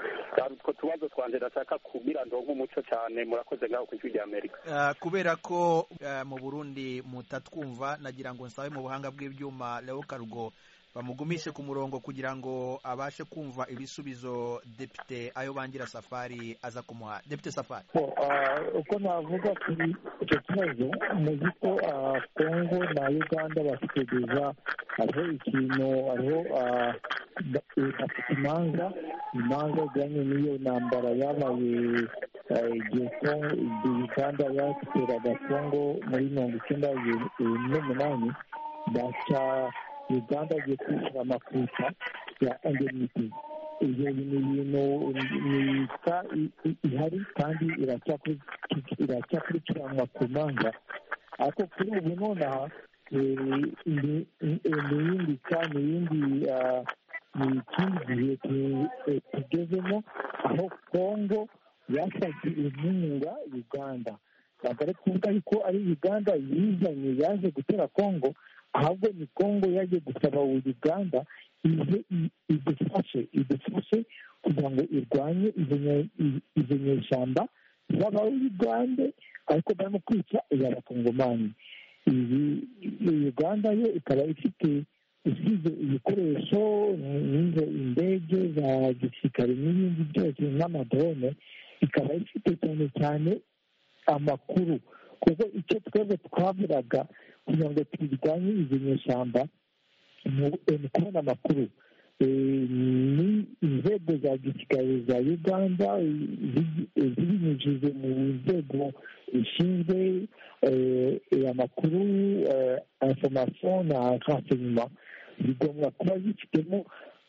utwo tubazo twanje ndashaka kugira ndonke umuco cyane murakoze ngaho ku ijwi rya amerika kubera ko mu burundi mutatwumva nagira ngo nsabe mu buhanga bw'ibyuma leo karugo bamugumishe ku murongo kugira ngo abashe kumva ibisubizo depite ayo bangira safari aza kumuha depite safari uko navuga kuri icyo kibazo muzi ko kongo na uganda bafite gusa hariho ikintu hariho afite imanza imanza zijyanye n'iyo ntambara yabaye igihe uganda yateraga kongo muri mirongo icyenda n'umunani baca uganda agiye kwishyura amakuta ya endeniti ibyo ni ibintu myiza ihari kandi iracyakurikiranwa ku manza ariko kuri ubu nonaha ni ibindi cyane ibindi ni ikindi gihe tugezemo aho kongo yasabye inkunga uganda ntabwo ari kuvuga yuko ari uganda yizanye yaje gutera kongo ahubwo ni kongo yaje gusaba uganda ize idufashe idufashe kugira ngo irwanye izo nyeshyamba z'abayugande ariko barimo kwica iy'abakongomani iyi uganda yo ikaba ifite isize ibikoresho nk'izo indege za gisirikare n'ibindi byose nk'amadrone ikaba ifite cyane cyane amakuru kuko icyo twebwe twaburaga kugira ngo turwanye izo nyeshyamba ni kubona amakuru ni inzego za gisirikare za uganda zibinyujije mu nzego zishinzwe amakuru informasiyo na renseignement zigomba kuba zifitemo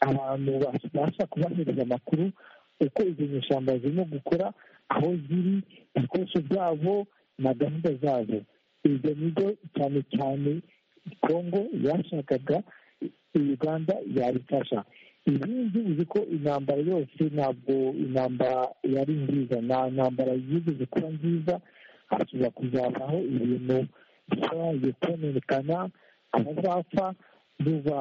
abantu babasha kubahereza amakuru uko izo nyeshyamba zirimo gukora aho ziri ibikoresho byabo na gahunda zabo ibyo nibyo cyane cyane kongo yashakaga uganda yabifasha ibindi uzi ko intambara yose ntabwo intambara yari nziza nta ntambara yigeze kuba nziza hashobora kuzabaho ibintu bishobora kononekana abazapfa biba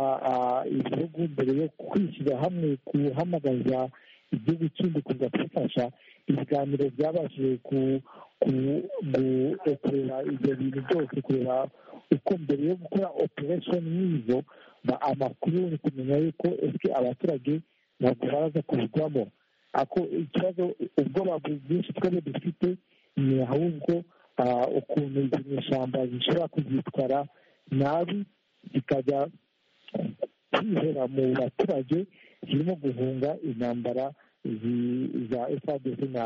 ibihugu mbere yo kwishyira hamwe guhamagaza igihugu kindi kuza kufasha ibiganiro byabashije kureba ibyo bintu byose kureba uko mbere yo gukora operesheni nk'izo amakuru ni kumenya yuko ese abaturage ntabwo baraza kubigwamo ako ikibazo ubwoba bwinshi twari dufite ni ahubwo ukuntu izi nyeshyamba zishobora kuzitwara nabi zikajya kwihera mu baturage zirimo guhunga intambara za efadesi na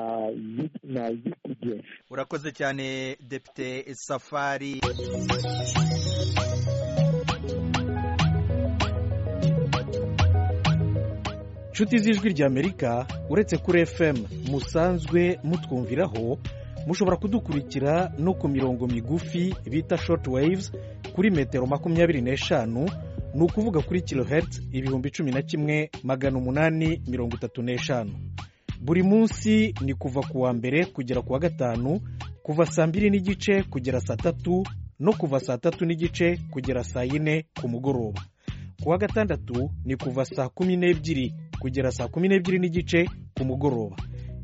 na yipudiyesi urakoze cyane depite safari inshuti z'ijwi ry'amerika uretse kuri fm musanzwe mutwumviraho mushobora kudukurikira no ku mirongo migufi bita shoti wayivuzi kuri metero makumyabiri n'eshanu ni ukuvuga kuri kilohertz ibihumbi cumi na kimwe magana umunani mirongo itatu n'eshanu buri munsi ni kuva ku wa mbere kugera ku wa gatanu kuva saa mbiri n'igice kugera saa tatu no kuva saa tatu n'igice kugera saa yine ku mugoroba ku wa gatandatu ni kuva saa kumi n'ebyiri kugera saa kumi n'ebyiri n'igice ku mugoroba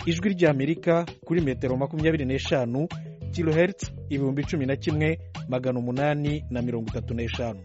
ijwi ry'amerika kuri metero makumyabiri n'eshanu kilohertz ibihumbi cumi na kimwe magana umunani na mirongo itatu n'eshanu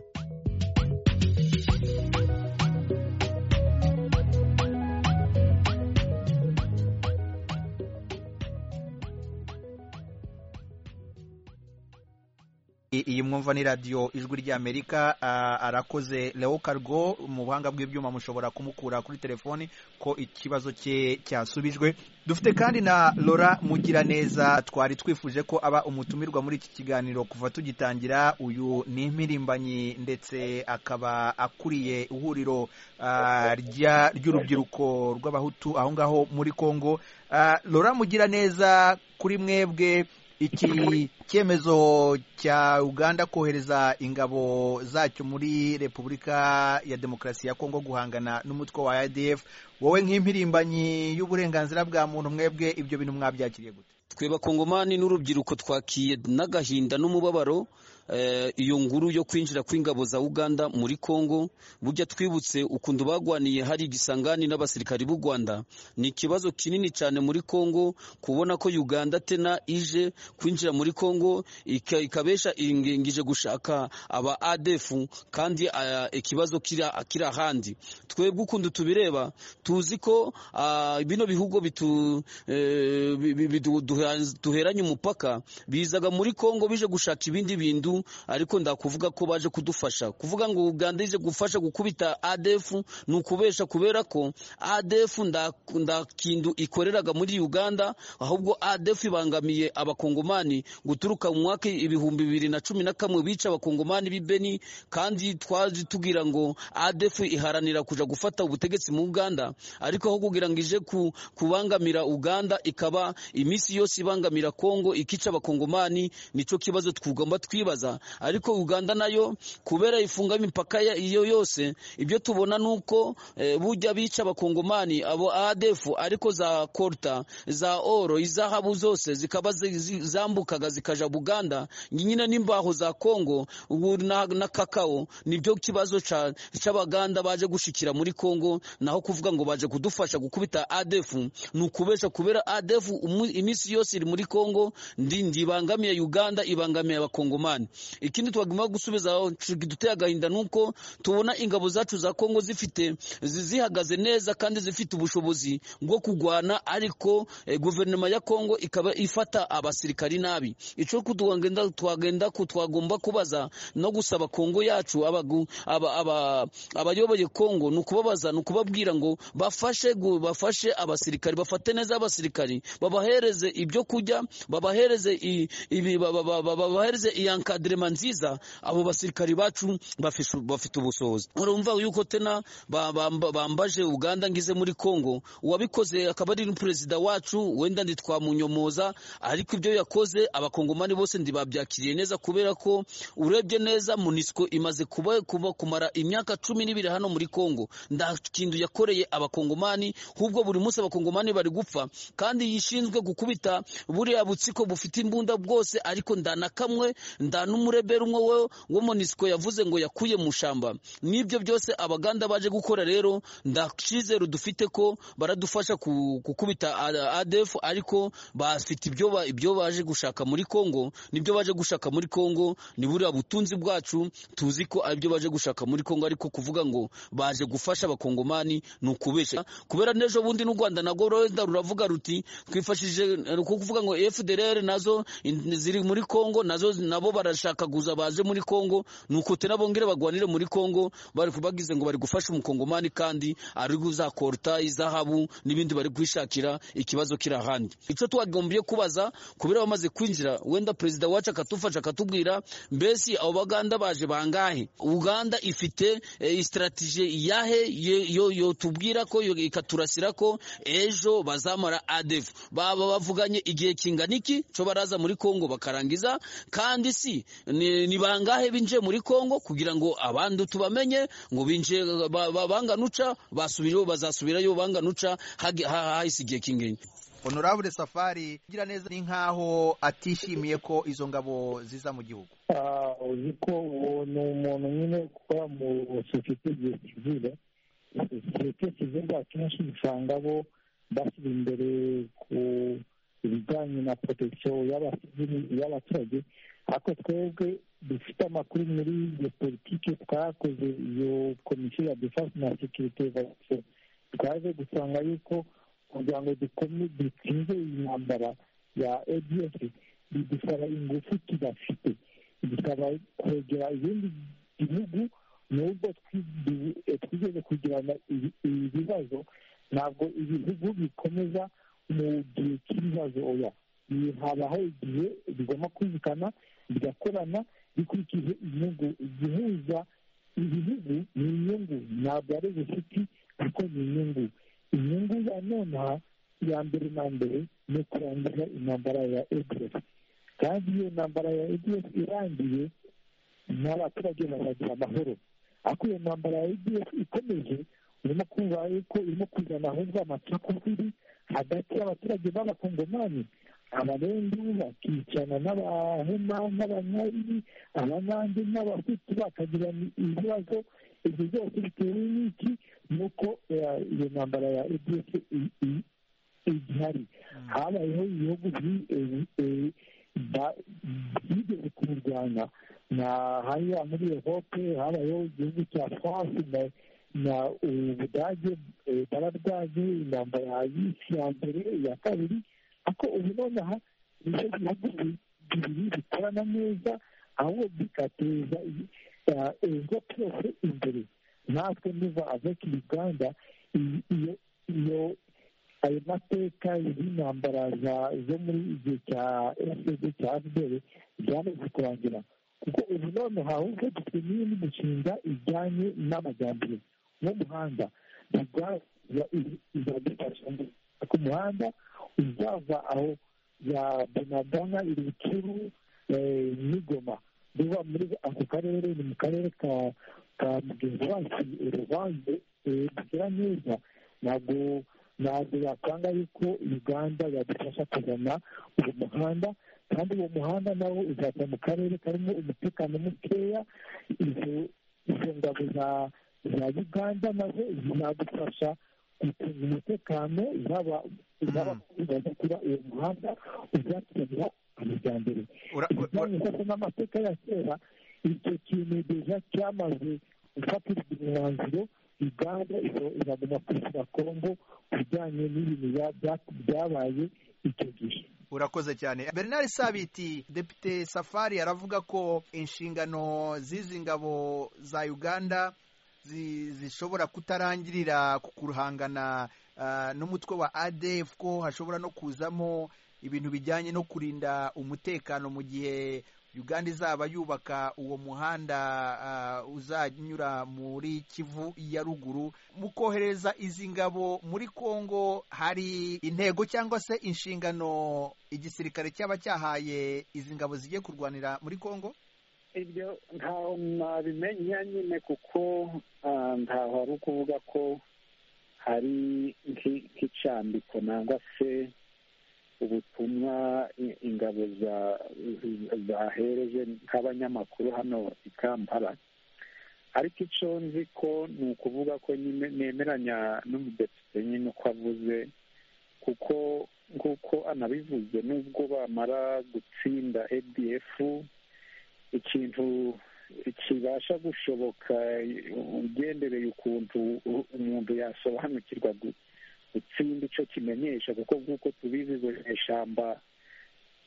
iyi mwumva ni radiyo ijwi ry'amerika arakoze leo kargo mu buhanga bw'ibyuma mushobora kumukura kuri telefoni ko ikibazo cye cyasubijwe dufite kandi na lora mugiraneza twari twifuje ko aba umutumirwa muri iki kiganiro kuva tugitangira uyu ni impirimbanyi ndetse akaba akuriye ihuriro ry'urubyiruko rw'abahutu aho ngaho muri congo lora mugiraneza kuri mwebwe iki cyemezo cya uganda kohereza ingabo zacyo muri repubulika ya demokarasi ya kongo guhangana n'umutwe wa adf wowe nk'impirimbanyi y'uburenganzira bwa muntu mwebwe ibyo bintu mwabyakiriye gute twe bakongomani n'urubyiruko twakiye n'agahinda n'umubabaro iyo nguru yo kwinjira kw'ingabo za uganda muri congo burya twibutse ukuntu bagwaniye hari igisangani n'abasirikari b'u rwanda ni ikibazo kinini cyane muri congo kubona ko uganda tena ije kwinjira muri congo ikabesha ingije gushaka aba adefu kandi ikibazo kiri ahandi twebwe ukuntu tubireba tuzi ko bino bihugu duheranye umupaka bizaga muri congo bije gushaka ibindi bintu ADF ariko ndakuvuga ko baje kudufasha kuvuga ngo Uganda ije gufasha gukubita ADF ni ukubesha kubera ko ADF nda nda kintu ikoreraga muri Uganda ahubwo ADF ibangamiye abakongomani guturuka mu mwaka ibihumbi bibiri na cumi na kamwe bica abakongomani b'i Beni kandi twaje tugira ngo ADF iharanira kuja gufata ubutegetsi mu Uganda ariko aho kugira ngo ije ku, kubangamira Uganda ikaba iminsi yose ibangamira Kongo ikica abakongomani nico kibazo twugomba twibaza ariko Uganda nayo kubera ifunga imipaka ya- iyo yose ibyo tubona nuko eh, bujya bica abakongomani abo ADF ariko za korta za oro izahabu zose zikaba zi- zi- zambukaga zikaja Buganda nyine n'imbaho za Kongo ubu na, na kakao nibyo kibazo ca- c'abaganda baje gushikira muri Kongo naho kuvuga ngo baje kudufasha gukubita ADF ni ukubesha kubera ADF umu- iminsi yose iri muri Kongo ndi ndibangamiye Uganda ibangamiye abakongomani ikindi twagomba gusubiza duteye agahinda nuko tubona ingabo zacu za Kongo zifite zi- zihagaze neza kandi zifite ubushobozi bwo kugwana ariko eh, guverinoma ya Kongo ikaba ifata abasirikari nabi ico kutwagenda twagenda kutwagomba kubaza no gusaba Kongo yacu abagu- aba- aba- abayoboye Kongo ni ukubabaza ni ukubabwira ngo bafashe gu- bafashe abasirikari bafate neza abasirikari babahereze ibyo kurya babahereze i- ibi ba- ba- ba- ba- babahereze iyankadrema nziza abo basirikari bacu bafishu- bafite ubushobozi urumva yuko tena ba- ba- bambaje Uganda ngize muri Kongo uwabikoze akaba ari perezida wacu wenda ntitwamunyomoza ariko ibyo yakoze abakongomani bose ndibabyakiriye neza kubera ko urebye neza MONUSCO imaze kuba, kuba kumara imyaka cumi n'ibiri hano muri Kongo nta kintu yakoreye abakongomani hubwo buri munsi abakongomani bari gupfa kandi yishinzwe gukubita buriya butsiko bufite imbunda bwose ariko nda na kamwe nda n'umurebera umwe wo- wo MONUSCO yavuze ngo yakuye mu shamba n'ibyo byose abaganda baje gukora rero ndakizero dufite ko baradufasha ku- gukubita A- ADF ariko bafite ibyo ba- ibyo baje gushaka muri Kongo nibyo baje gushaka muri Kongo ni buriya butunzi bwacu tuzi ko aribyo baje gushaka muri Kongo ariko kuvuga ngo baje gufasha abakongomani ni ukubesha kubera n'ejo bundi n'u Rwanda nagwo rwenda ruravuga ruti twifashije eh, ko kuvuga ngo FDLR nazo in- ziri muri Kongo nazo nabo barashakaguza baje muri Kongo nuko tena bongere bagwanire muri Kongo bari kubagize ngo bari gufasha umukongomani kandi ari guzakorta izahabu n'ibindi bari kwishakira ikibazo kiri ahandi ico twagombye kubaza kubera bamaze kwinjira wenda perezida wacu akatufasha akatubwira mbese abo baganda baje bangahe Uganda ifite eh, strategie yahe ye- yo yo tubwira ko yo ikaturasira ko ejo bazamara ADF baba bavuganye igihe kingana iki co baraza muri Kongo bakarangiza kandi si ni, ni bangahe binje muri Kongo kugira ngo abandi tubamenye ngo binje ba- ba- banganuca basubirayo bazasubirayo banganuca hagi- ha- hahise igihe kingenye honorable safari ugira neza ni nkaho atishimiye ko izo ngabo ziza mu gihugu Ah, uzi ko uwo ni umuntu nyine ukora mu sosiyete igihe kizira sosiyete kizira akenshi usanga bo bashyira imbere ku ibijyanye na protection y'abasivili- y'abaturage ariko twebwe dufite amakuru muri iyo politiki twakoze iyo komisiyo ya defense na securite evaluation twaje gusanga yuko kugira ngo dukomeze dutsinze iyi ntambara ya adf bidusaba ingufu tudafite bikaba kwegera ibindi bihugu nubwo twi- twigeze kugirana ibi- ibibazo ntabwo ibihugu bikomeza mu gihe cy'ibibazo oya Ni- habaho igihe bigomba kumvikana bigakorana bikurikije inyungu igihuza ibihugu ni inyungu ntabwo ari ubucuti kuko ni inyungu inyungu ya nonaha ya mbere na mbere ni ukurangiza intambara ya ebyiri kandi iyo ntambara ya EDF irangiye n'abaturage bazagira amahoro ariko iyo ntambara ya EDF ikomeje urimo kumva yuko irimo kuzana ahubwo amacakubiri hagati y'abaturage b'abakongomani abarendu bakicana n'abahema n'abanyariri abanandi n'abahutu bakagirana ibibazo ibyo byose bitewe n'iki nuko eh, iyo ntambara ya EDF i- i- igihari habayeho ibihugu bi- eh, eh, ba- byigeze kubirwanya na hariya muri erope habayeho igihugu cya france na- na ubudage eh, bararwanye intambara ya yisi ya mbere iya kabiri ariko ubu nonaha nicyo bihugu bi- bibiri bikorana neza ahubwo bigateza ibigo byose imbere natwe niba aveka uganda iyo ayo mateka y'intambara zo muri igihe cya efuperi cya fpr byamaze kurangira kuko ubu none hahubwo dufite n'indi mishinga ijyanye n'amajyambere n'umuhanda izadufasha ku muhanda uzava aho ya bunagana ibicuru n'igoma biva muri ako karere ni mu karere ka ka mugenzi wacu uruvange kugira neza ntabwo ntabwo yakanga yuko uganda yadufasha kuzana uwo muhanda kandi uwo muhanda nawo uzajya mu karere karimo umutekano mukeya izo ngabo za uganda nazo zizadufasha gucunga umutekano zaba kuba uwo muhanda uzateza amajyambere bijyanye rwose n'amateka ya kera icyo kintu deja cyamaze gufatirwa umwanzuro uganda iraguma kwishyura kongo ku bijyanye n'ibintu byabaye icyo gihe urakoze cyane bernard sabiti depite safari aravuga ko inshingano z'izi ngabo za uganda zishobora kutarangirira ku guhangana n'umutwe wa adf ko hashobora no kuzamo ibintu bijyanye no kurinda umutekano mu gihe uganda izaba yubaka uwo muhanda uzanyura muri kivu ya ruguru mu kohereza izi ngabo muri congo hari intego cyangwa se inshingano igisirikare cyaba cyahaye izi ngabo zigiye kurwanira muri congo ibyo ntaho mwabimenya nyine kuko ntaho hari ukuvuga ko hari nk'icyambiko nangwa se ubutumwa ingabo zahereje nk'abanyamakuru hano i kampala ariko icyo nzi ko ni ukuvuga ko nemeranya n'umudepite nyine uko avuze kuko nk'uko anabivuze n'ubwo bamara gutsinda adf ikintu kibasha gushoboka ugendereye ukuntu umuntu yasobanukirwa gutsinda icyo kimenyesha kuko nk'uko tubizi izo ishyamba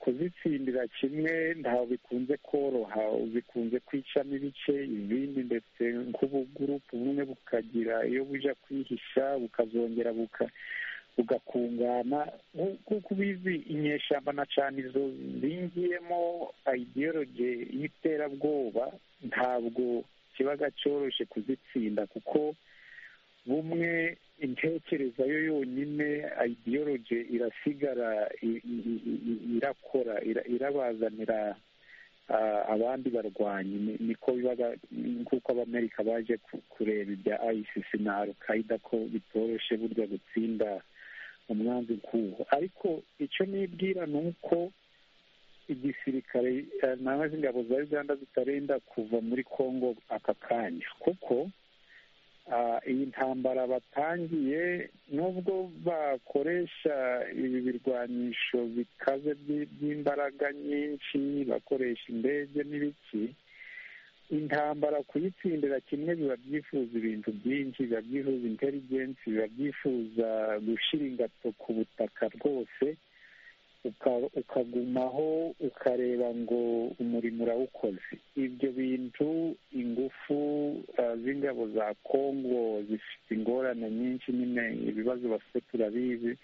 kuzitsindira kimwe ntaho bikunze koroha bikunze kwicamo ibice ibindi ndetse nk'ubugurupu bumwe bukagira iyo bujya kwihisha bukazongera buka bugakungana nk'uko ubizi inyeshyamba na cyane izo zingiyemo ideologe y'iterabwoba ntabwo kiba cyoroshye kuzitsinda kuko bumwe intekereza yo yonyine ideologe irasigara irakora irabazanira abandi barwanyi niko biba nk'uko abamerika baje kureba ibya ayisisi na alukayida ko bitoroshye burya gutsinda umwanzi nk'uwo ariko icyo nibwira ni uko igisirikare nawe ingabo za uganda zitarenda kuva muri congo aka kanya kuko iyi ntambara batangiye nubwo bakoresha ibi birwanisho bikaze by'imbaraga nyinshi bakoresha indege n'ibiki intambara kuyitsindira kimwe biba byifuza ibintu byinshi biba byifuza intelligence biba byifuza gushyira ingato ku butaka rwose ukagumaho ukareba ngo umurimo urawukoze ibyo bintu ingufu z'ingabo za congo zifite ingorane nyinshi nyine ibibazo bafite turabizi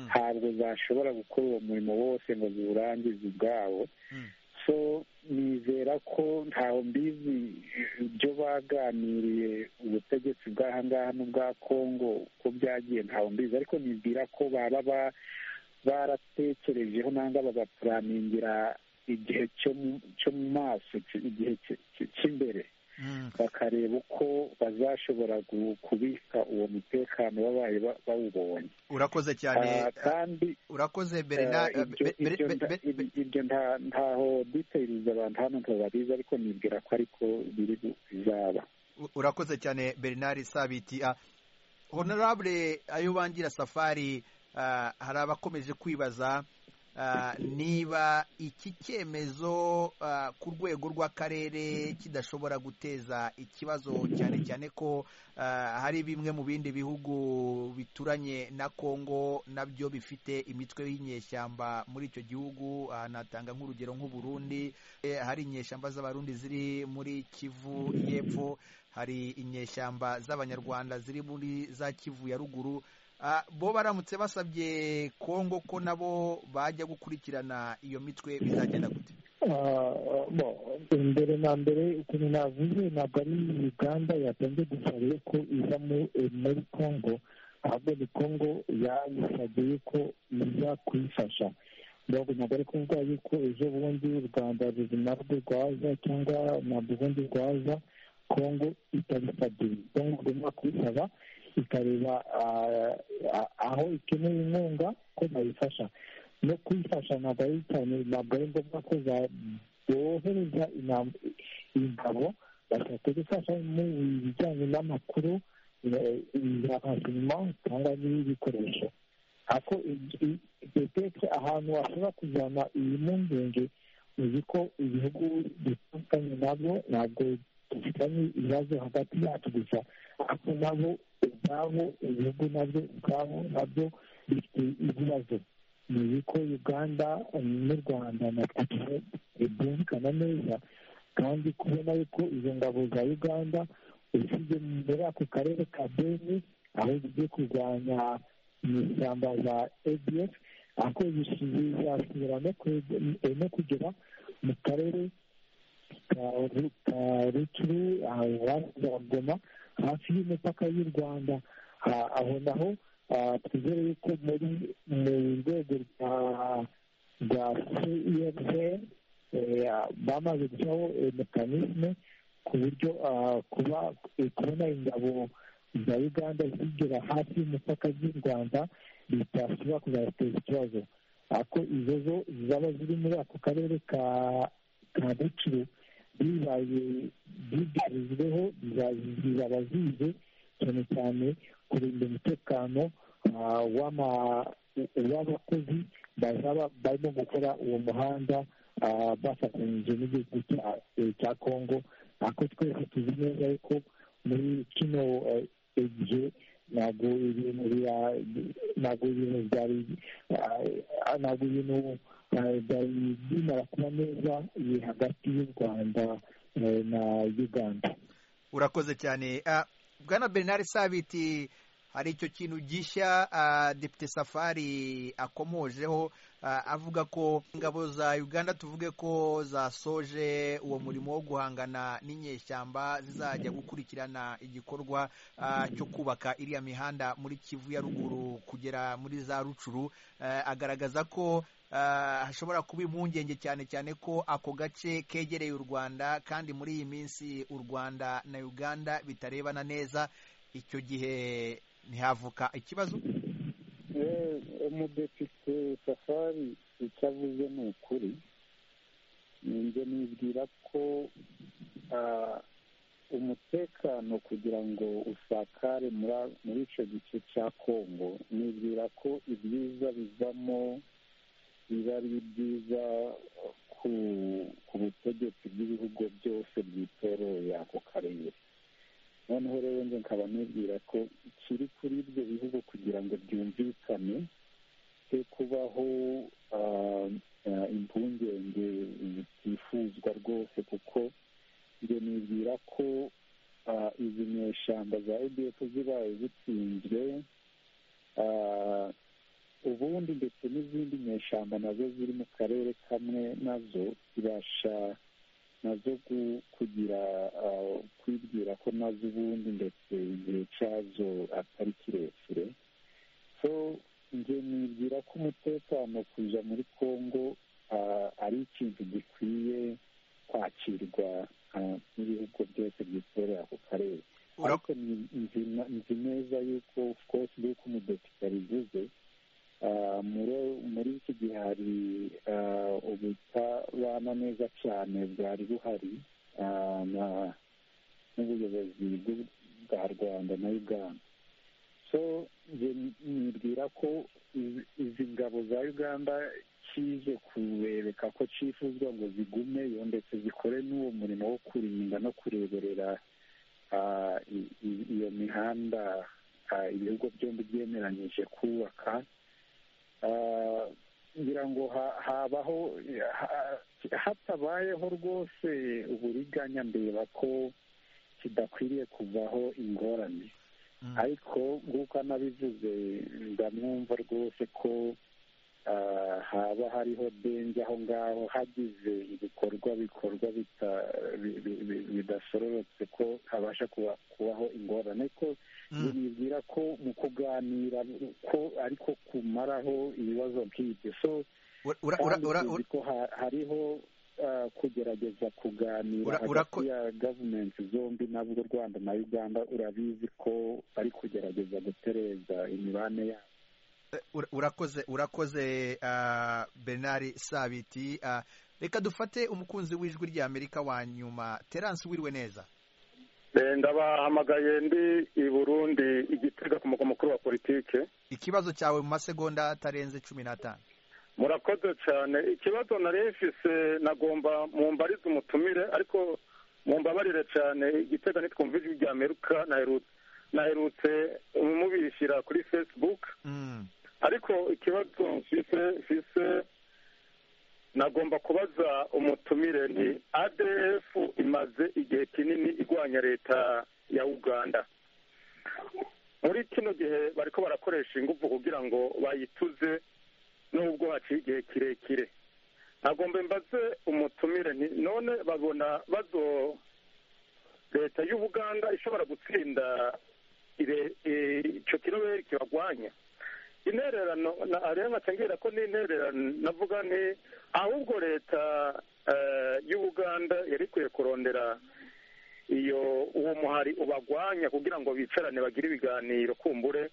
ntabwo zashobora gukora uwo murimo wose ngo ziwurangize ubwabo so nizera ko ntawe mbizi ibyo baganiriye ubutegetsi bw'aha ngaha n'ubwa congo ko byagiye ntawe mbizi ariko nibwira ko baba baratekerejeho nangwa bagapuraningira igihe cyo mu maso igihe cy'imbere bakareba uko bazashobora kubika uwo mutekano babaye bawubonye urakoze cyane kandi urakoze bernard ibyo ntaho duteyiriza abantu hano ntababizi ariko nibwira ko ariko biri bizaba urakoze cyane bernard sabiti honorable ayo bangira safari hari abakomeje kwibaza niba iki cyemezo ku rwego rw'akarere kidashobora guteza ikibazo cyane cyane ko hari bimwe mu bindi bihugu bituranye na kongo nabyo bifite imitwe y'inyeshyamba muri icyo gihugu natanga nk'urugero nk'uburundi hari inyeshyamba z'abarundi ziri muri kivu y'epfo hari inyeshyamba z'abanyarwanda ziri muri za kivu ya ruguru bo baramutse basabye kongo ko nabo bajya gukurikirana iyo mitwe bizagenda gute mbere na mbere ukuntu navuze ntabwo ari uganda yatanze gusaba ko iza muri kongo ahubwo ni kongo yabisabye ko iza kuyifasha ntabwo ari kuvuga yuko ejo bundi u rwanda narwo rwaza cyangwa ntabwo ubundi rwaza kongo itabisabye kongo igomba kubisaba ikareba aho ikeneye inkunga ko bayifasha no kuyifasha ntabwo ari cyane ntabwo ari ngombwa ko bohereza ingabo bashaka gufasha mu bijyanye n'amakuru ya bazima cyangwa n'ibikoresho ariko petete ahantu washobora kujyana iyi mpungenge uzi ko ibihugu bitandukanye nabyo ntabwo dufitanye ibibazo hagati yacu gusa ariko nabo ubwabo ibihugu nabyo ubwabo nabyo bifite ibibazo ni ko uganda n'u rwanda na tanzania byumvikana neza kandi kubona yuko izo ngabo za uganda usibye muri ako karere ka beni aho zigiye kurwanya mu ishyamba za adf ariko zizasubira no kugera mu karere ka ruturu za goma hafi y'umupaka y'u rwanda aho naho twizere yuko muri mu rwego rwa cfr bamaze gushyiraho mekanisme ku buryo kuba kubona ingabo za uganda zigera hafi y'umupaka z'u rwanda bitashobora kuzateza ikibazo ariko izo zo zaba ziri muri ako karere ka rucuru bibaye bigarizweho zizaba zize cyane cyane kurinda umutekano w'abakozi bazaba barimo gukora uwo muhanda bafatanyije n'igihugu cya kongo ariko twese tuzi neza ko muri kino gihe ntabwo ibintu ntabwo ibintu byari ntabwo ibintu byari bimara kuba neza hagati y'u rwanda na uganda urakoze cyane bwana bernard sabiti hari icyo kintu gishya depite safari akomojeho avuga ko ingabo za uganda tuvuge ko zasoje uwo murimo wo guhangana n'inyeshyamba zizajya gukurikirana igikorwa cyo kubaka iriya mihanda muri kivu ya ruguru kugera muri za rucuru agaragaza ko hashobora kuba impungenge cyane cyane ko ako gace kegereye u rwanda kandi muri iyi minsi u rwanda na uganda bitarebana neza icyo gihe ntihavuka ikibazo umudepite safari icyo avuze ni ukuri njye nibwira ko umutekano kugira ngo usakare muri icyo gice cya kongo nibwira ko ibyiza bivamo biba ari byiza ku butegetsi bw'ibihugu byose byitoreye ako karere noneho rero njye nkaba nibwira ko ikiri kuri ibyo bihugu kugira ngo byumvikane cyo kubaho impungenge zitifuzwa rwose kuko njye nibwira ko izi nyeshyamba za edf zibaye zitsinzwe ubundi ndetse n'izindi nyeshyamba nazo ziri mu karere kamwe nazo zibasha nazo kugira kwibwira ko nazo ubundi ndetse igihe cyazo atari kirekire so njye nibwira ko umutekano kuja muri congo ari ikintu gikwiye kwakirwa n'ibihugu byose byitorera ako karere ariko nzi neza yuko of course yuko umudepite abivuze muri iki gihe hari ubutabana neza cyane bwari buhari n'ubuyobozi bwa rwanda na uganda so nibwira ko izi ngabo za uganda kije kubereka ko cyifuzwa ngo zigumeyo ndetse zikore n'uwo murimo wo kurinda no kureberera iyo mihanda ibihugu byombi byemeranyije kubaka kugira ngo habaho hatabayeho rwose uburiganya ndeba ko kidakwiriye kuvaho ingorane ariko nk'uko anabivuze ndamwumva rwose ko haba hariho denje aho ngaho hagize ibikorwa bikorwa bidasororotse ko habasha kubaho ingorane ariko nibwira ko mu kuganira ko ariko kumaraho ibibazo nk'ibyo so ko hariho kugerageza kuganira hagati ya gavumenti zombi nabwo u rwanda na uganda urabizi ko bari kugerageza gutereza imibane yabo urakoze urakoze bernard sabiti reka dufate umukunzi w'ijwi rya amerika wa nyuma terance wiriwe neza ndabahamagaye ndi i burundi igitega ku mugwa mukuru wa politike ikibazo cyawe mu masegonda atarenze cumi n'atanu murakoze cyane ikibazo nari mfise nagomba mumbarize umutumire ariko mumbabarire cyane igitega nitwumva ijwi rya amerika naherutse mubishyira kuri fesibuke ariko ikibazo mfise mfise nagomba kubaza umutumire ni adf imaze igihe kinini igwanya leta ya uganda muri kino gihe bariko barakoresha ingufu kugira ngo bayituze n'ubwo haciye igihe kirekire nagomba mbaze umutumire nti none babona bazo leta y'ubuganda ishobora gutsinda icyo kiroberi kibagwanya intererano rero ngira ko n'intererano navuga ni ahubwo leta y'ubuganda yari ikwiye kurondera iyo uwo muhari ubagwanya kugira ngo bicarane bagire ibiganiro kumbure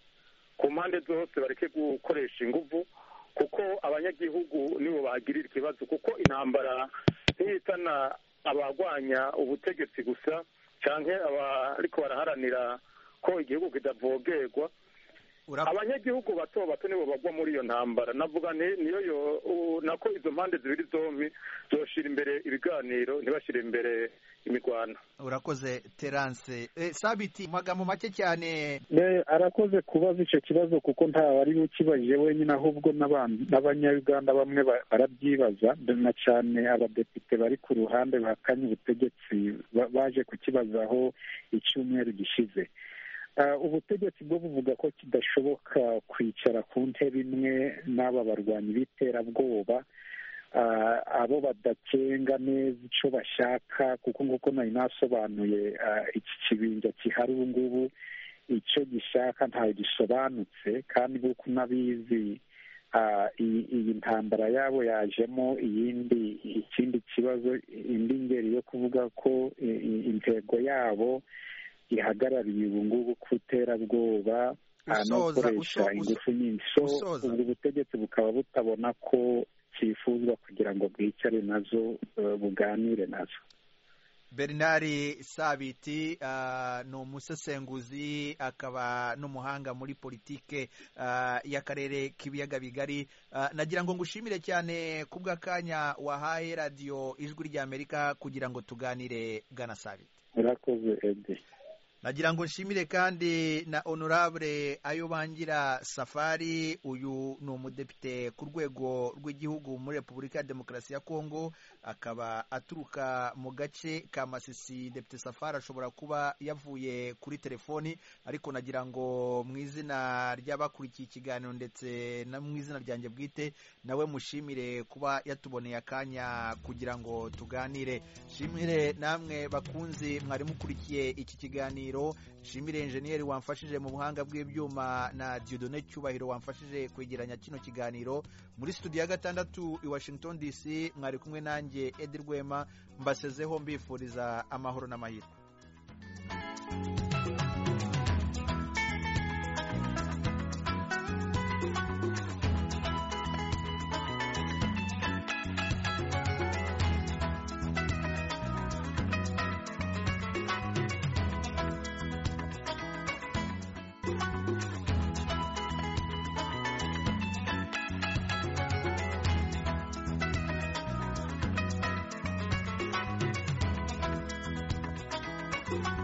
ku mpande zose bareke gukoresha ingufu kuko abanyagihugu nibo bagirira ikibazo kuko intambara ntihitana abagwanya ubutegetsi gusa cyangwa abariko baraharanira ko igihugu kitavogerwa abanyagihugu bato bato nibo bagwa muri iyo ntambara navuga niyo yo nako izo mpande zibiri zombi zoshira imbere ibiganiro ntibashyire imbere imirwano urakoze terance sabiti magambo make cyane arakoze kubaza icyo kibazo kuko ari ukibajije wenyine ahubwo n'abanyayuganda bamwe barabyibaza na cyane abadepite bari ku ruhande bakanye ubutegetsi baje kukibazaho icyumweru gishize ubutegetsi bwo buvuga ko kidashoboka kwicara ku ntebe imwe n'aba barwanyi b'iterabwoba abo badakenga neza icyo bashaka kuko nk'uko nari nasobanuye iki kibinja gihari ubu ngubu icyo gishaka ntawe gisobanutse kandi nk'uko unabizi iyi ntambara yabo yajemo iyindi ikindi kibazo indi ngeri yo kuvuga ko intego yabo ihagarariye ubu ngubu ku iterabwoba no gukoresha ingufu nyinshi so ubwo butegetsi bukaba butabona ko cyifuzwa kugira ngo bwicare nazo buganire nazo bernard sabiti ni umusesenguzi akaba n'umuhanga muri politike y'akarere k'ibiyaga bigari nagira ngo ngushimire cyane ku bw'akanya wahaye radiyo ijwi ry'amerika kugira ngo tuganire bwana sabiti murakoze edi nagira ngo nshimire kandi na honorable ayo bangira safari uyu ni umudepite ku rwego rw'igihugu muri repubulika ya demokarasi ya kongo akaba aturuka mu gace ka masisi depite safari ashobora kuba yavuye kuri telefoni ariko nagira ngo mu izina ry'abakurikiye ikiganiro ndetse no mu izina ryanjye bwite nawe mushimire kuba yatuboneye akanya kugira ngo tuganire shimire namwe bakunzi mwari mukurikiye iki kiganiro nshimire injeniyeri wamfashije mu buhanga bw'ibyuma na diodone cyubahiro wamfashije kwegeranya kino kiganiro muri studio ya gatandatu i washington dc mwari kumwe nanjye edi rwema mbasezeho mbifuriza amahoro n'amahirwe thank you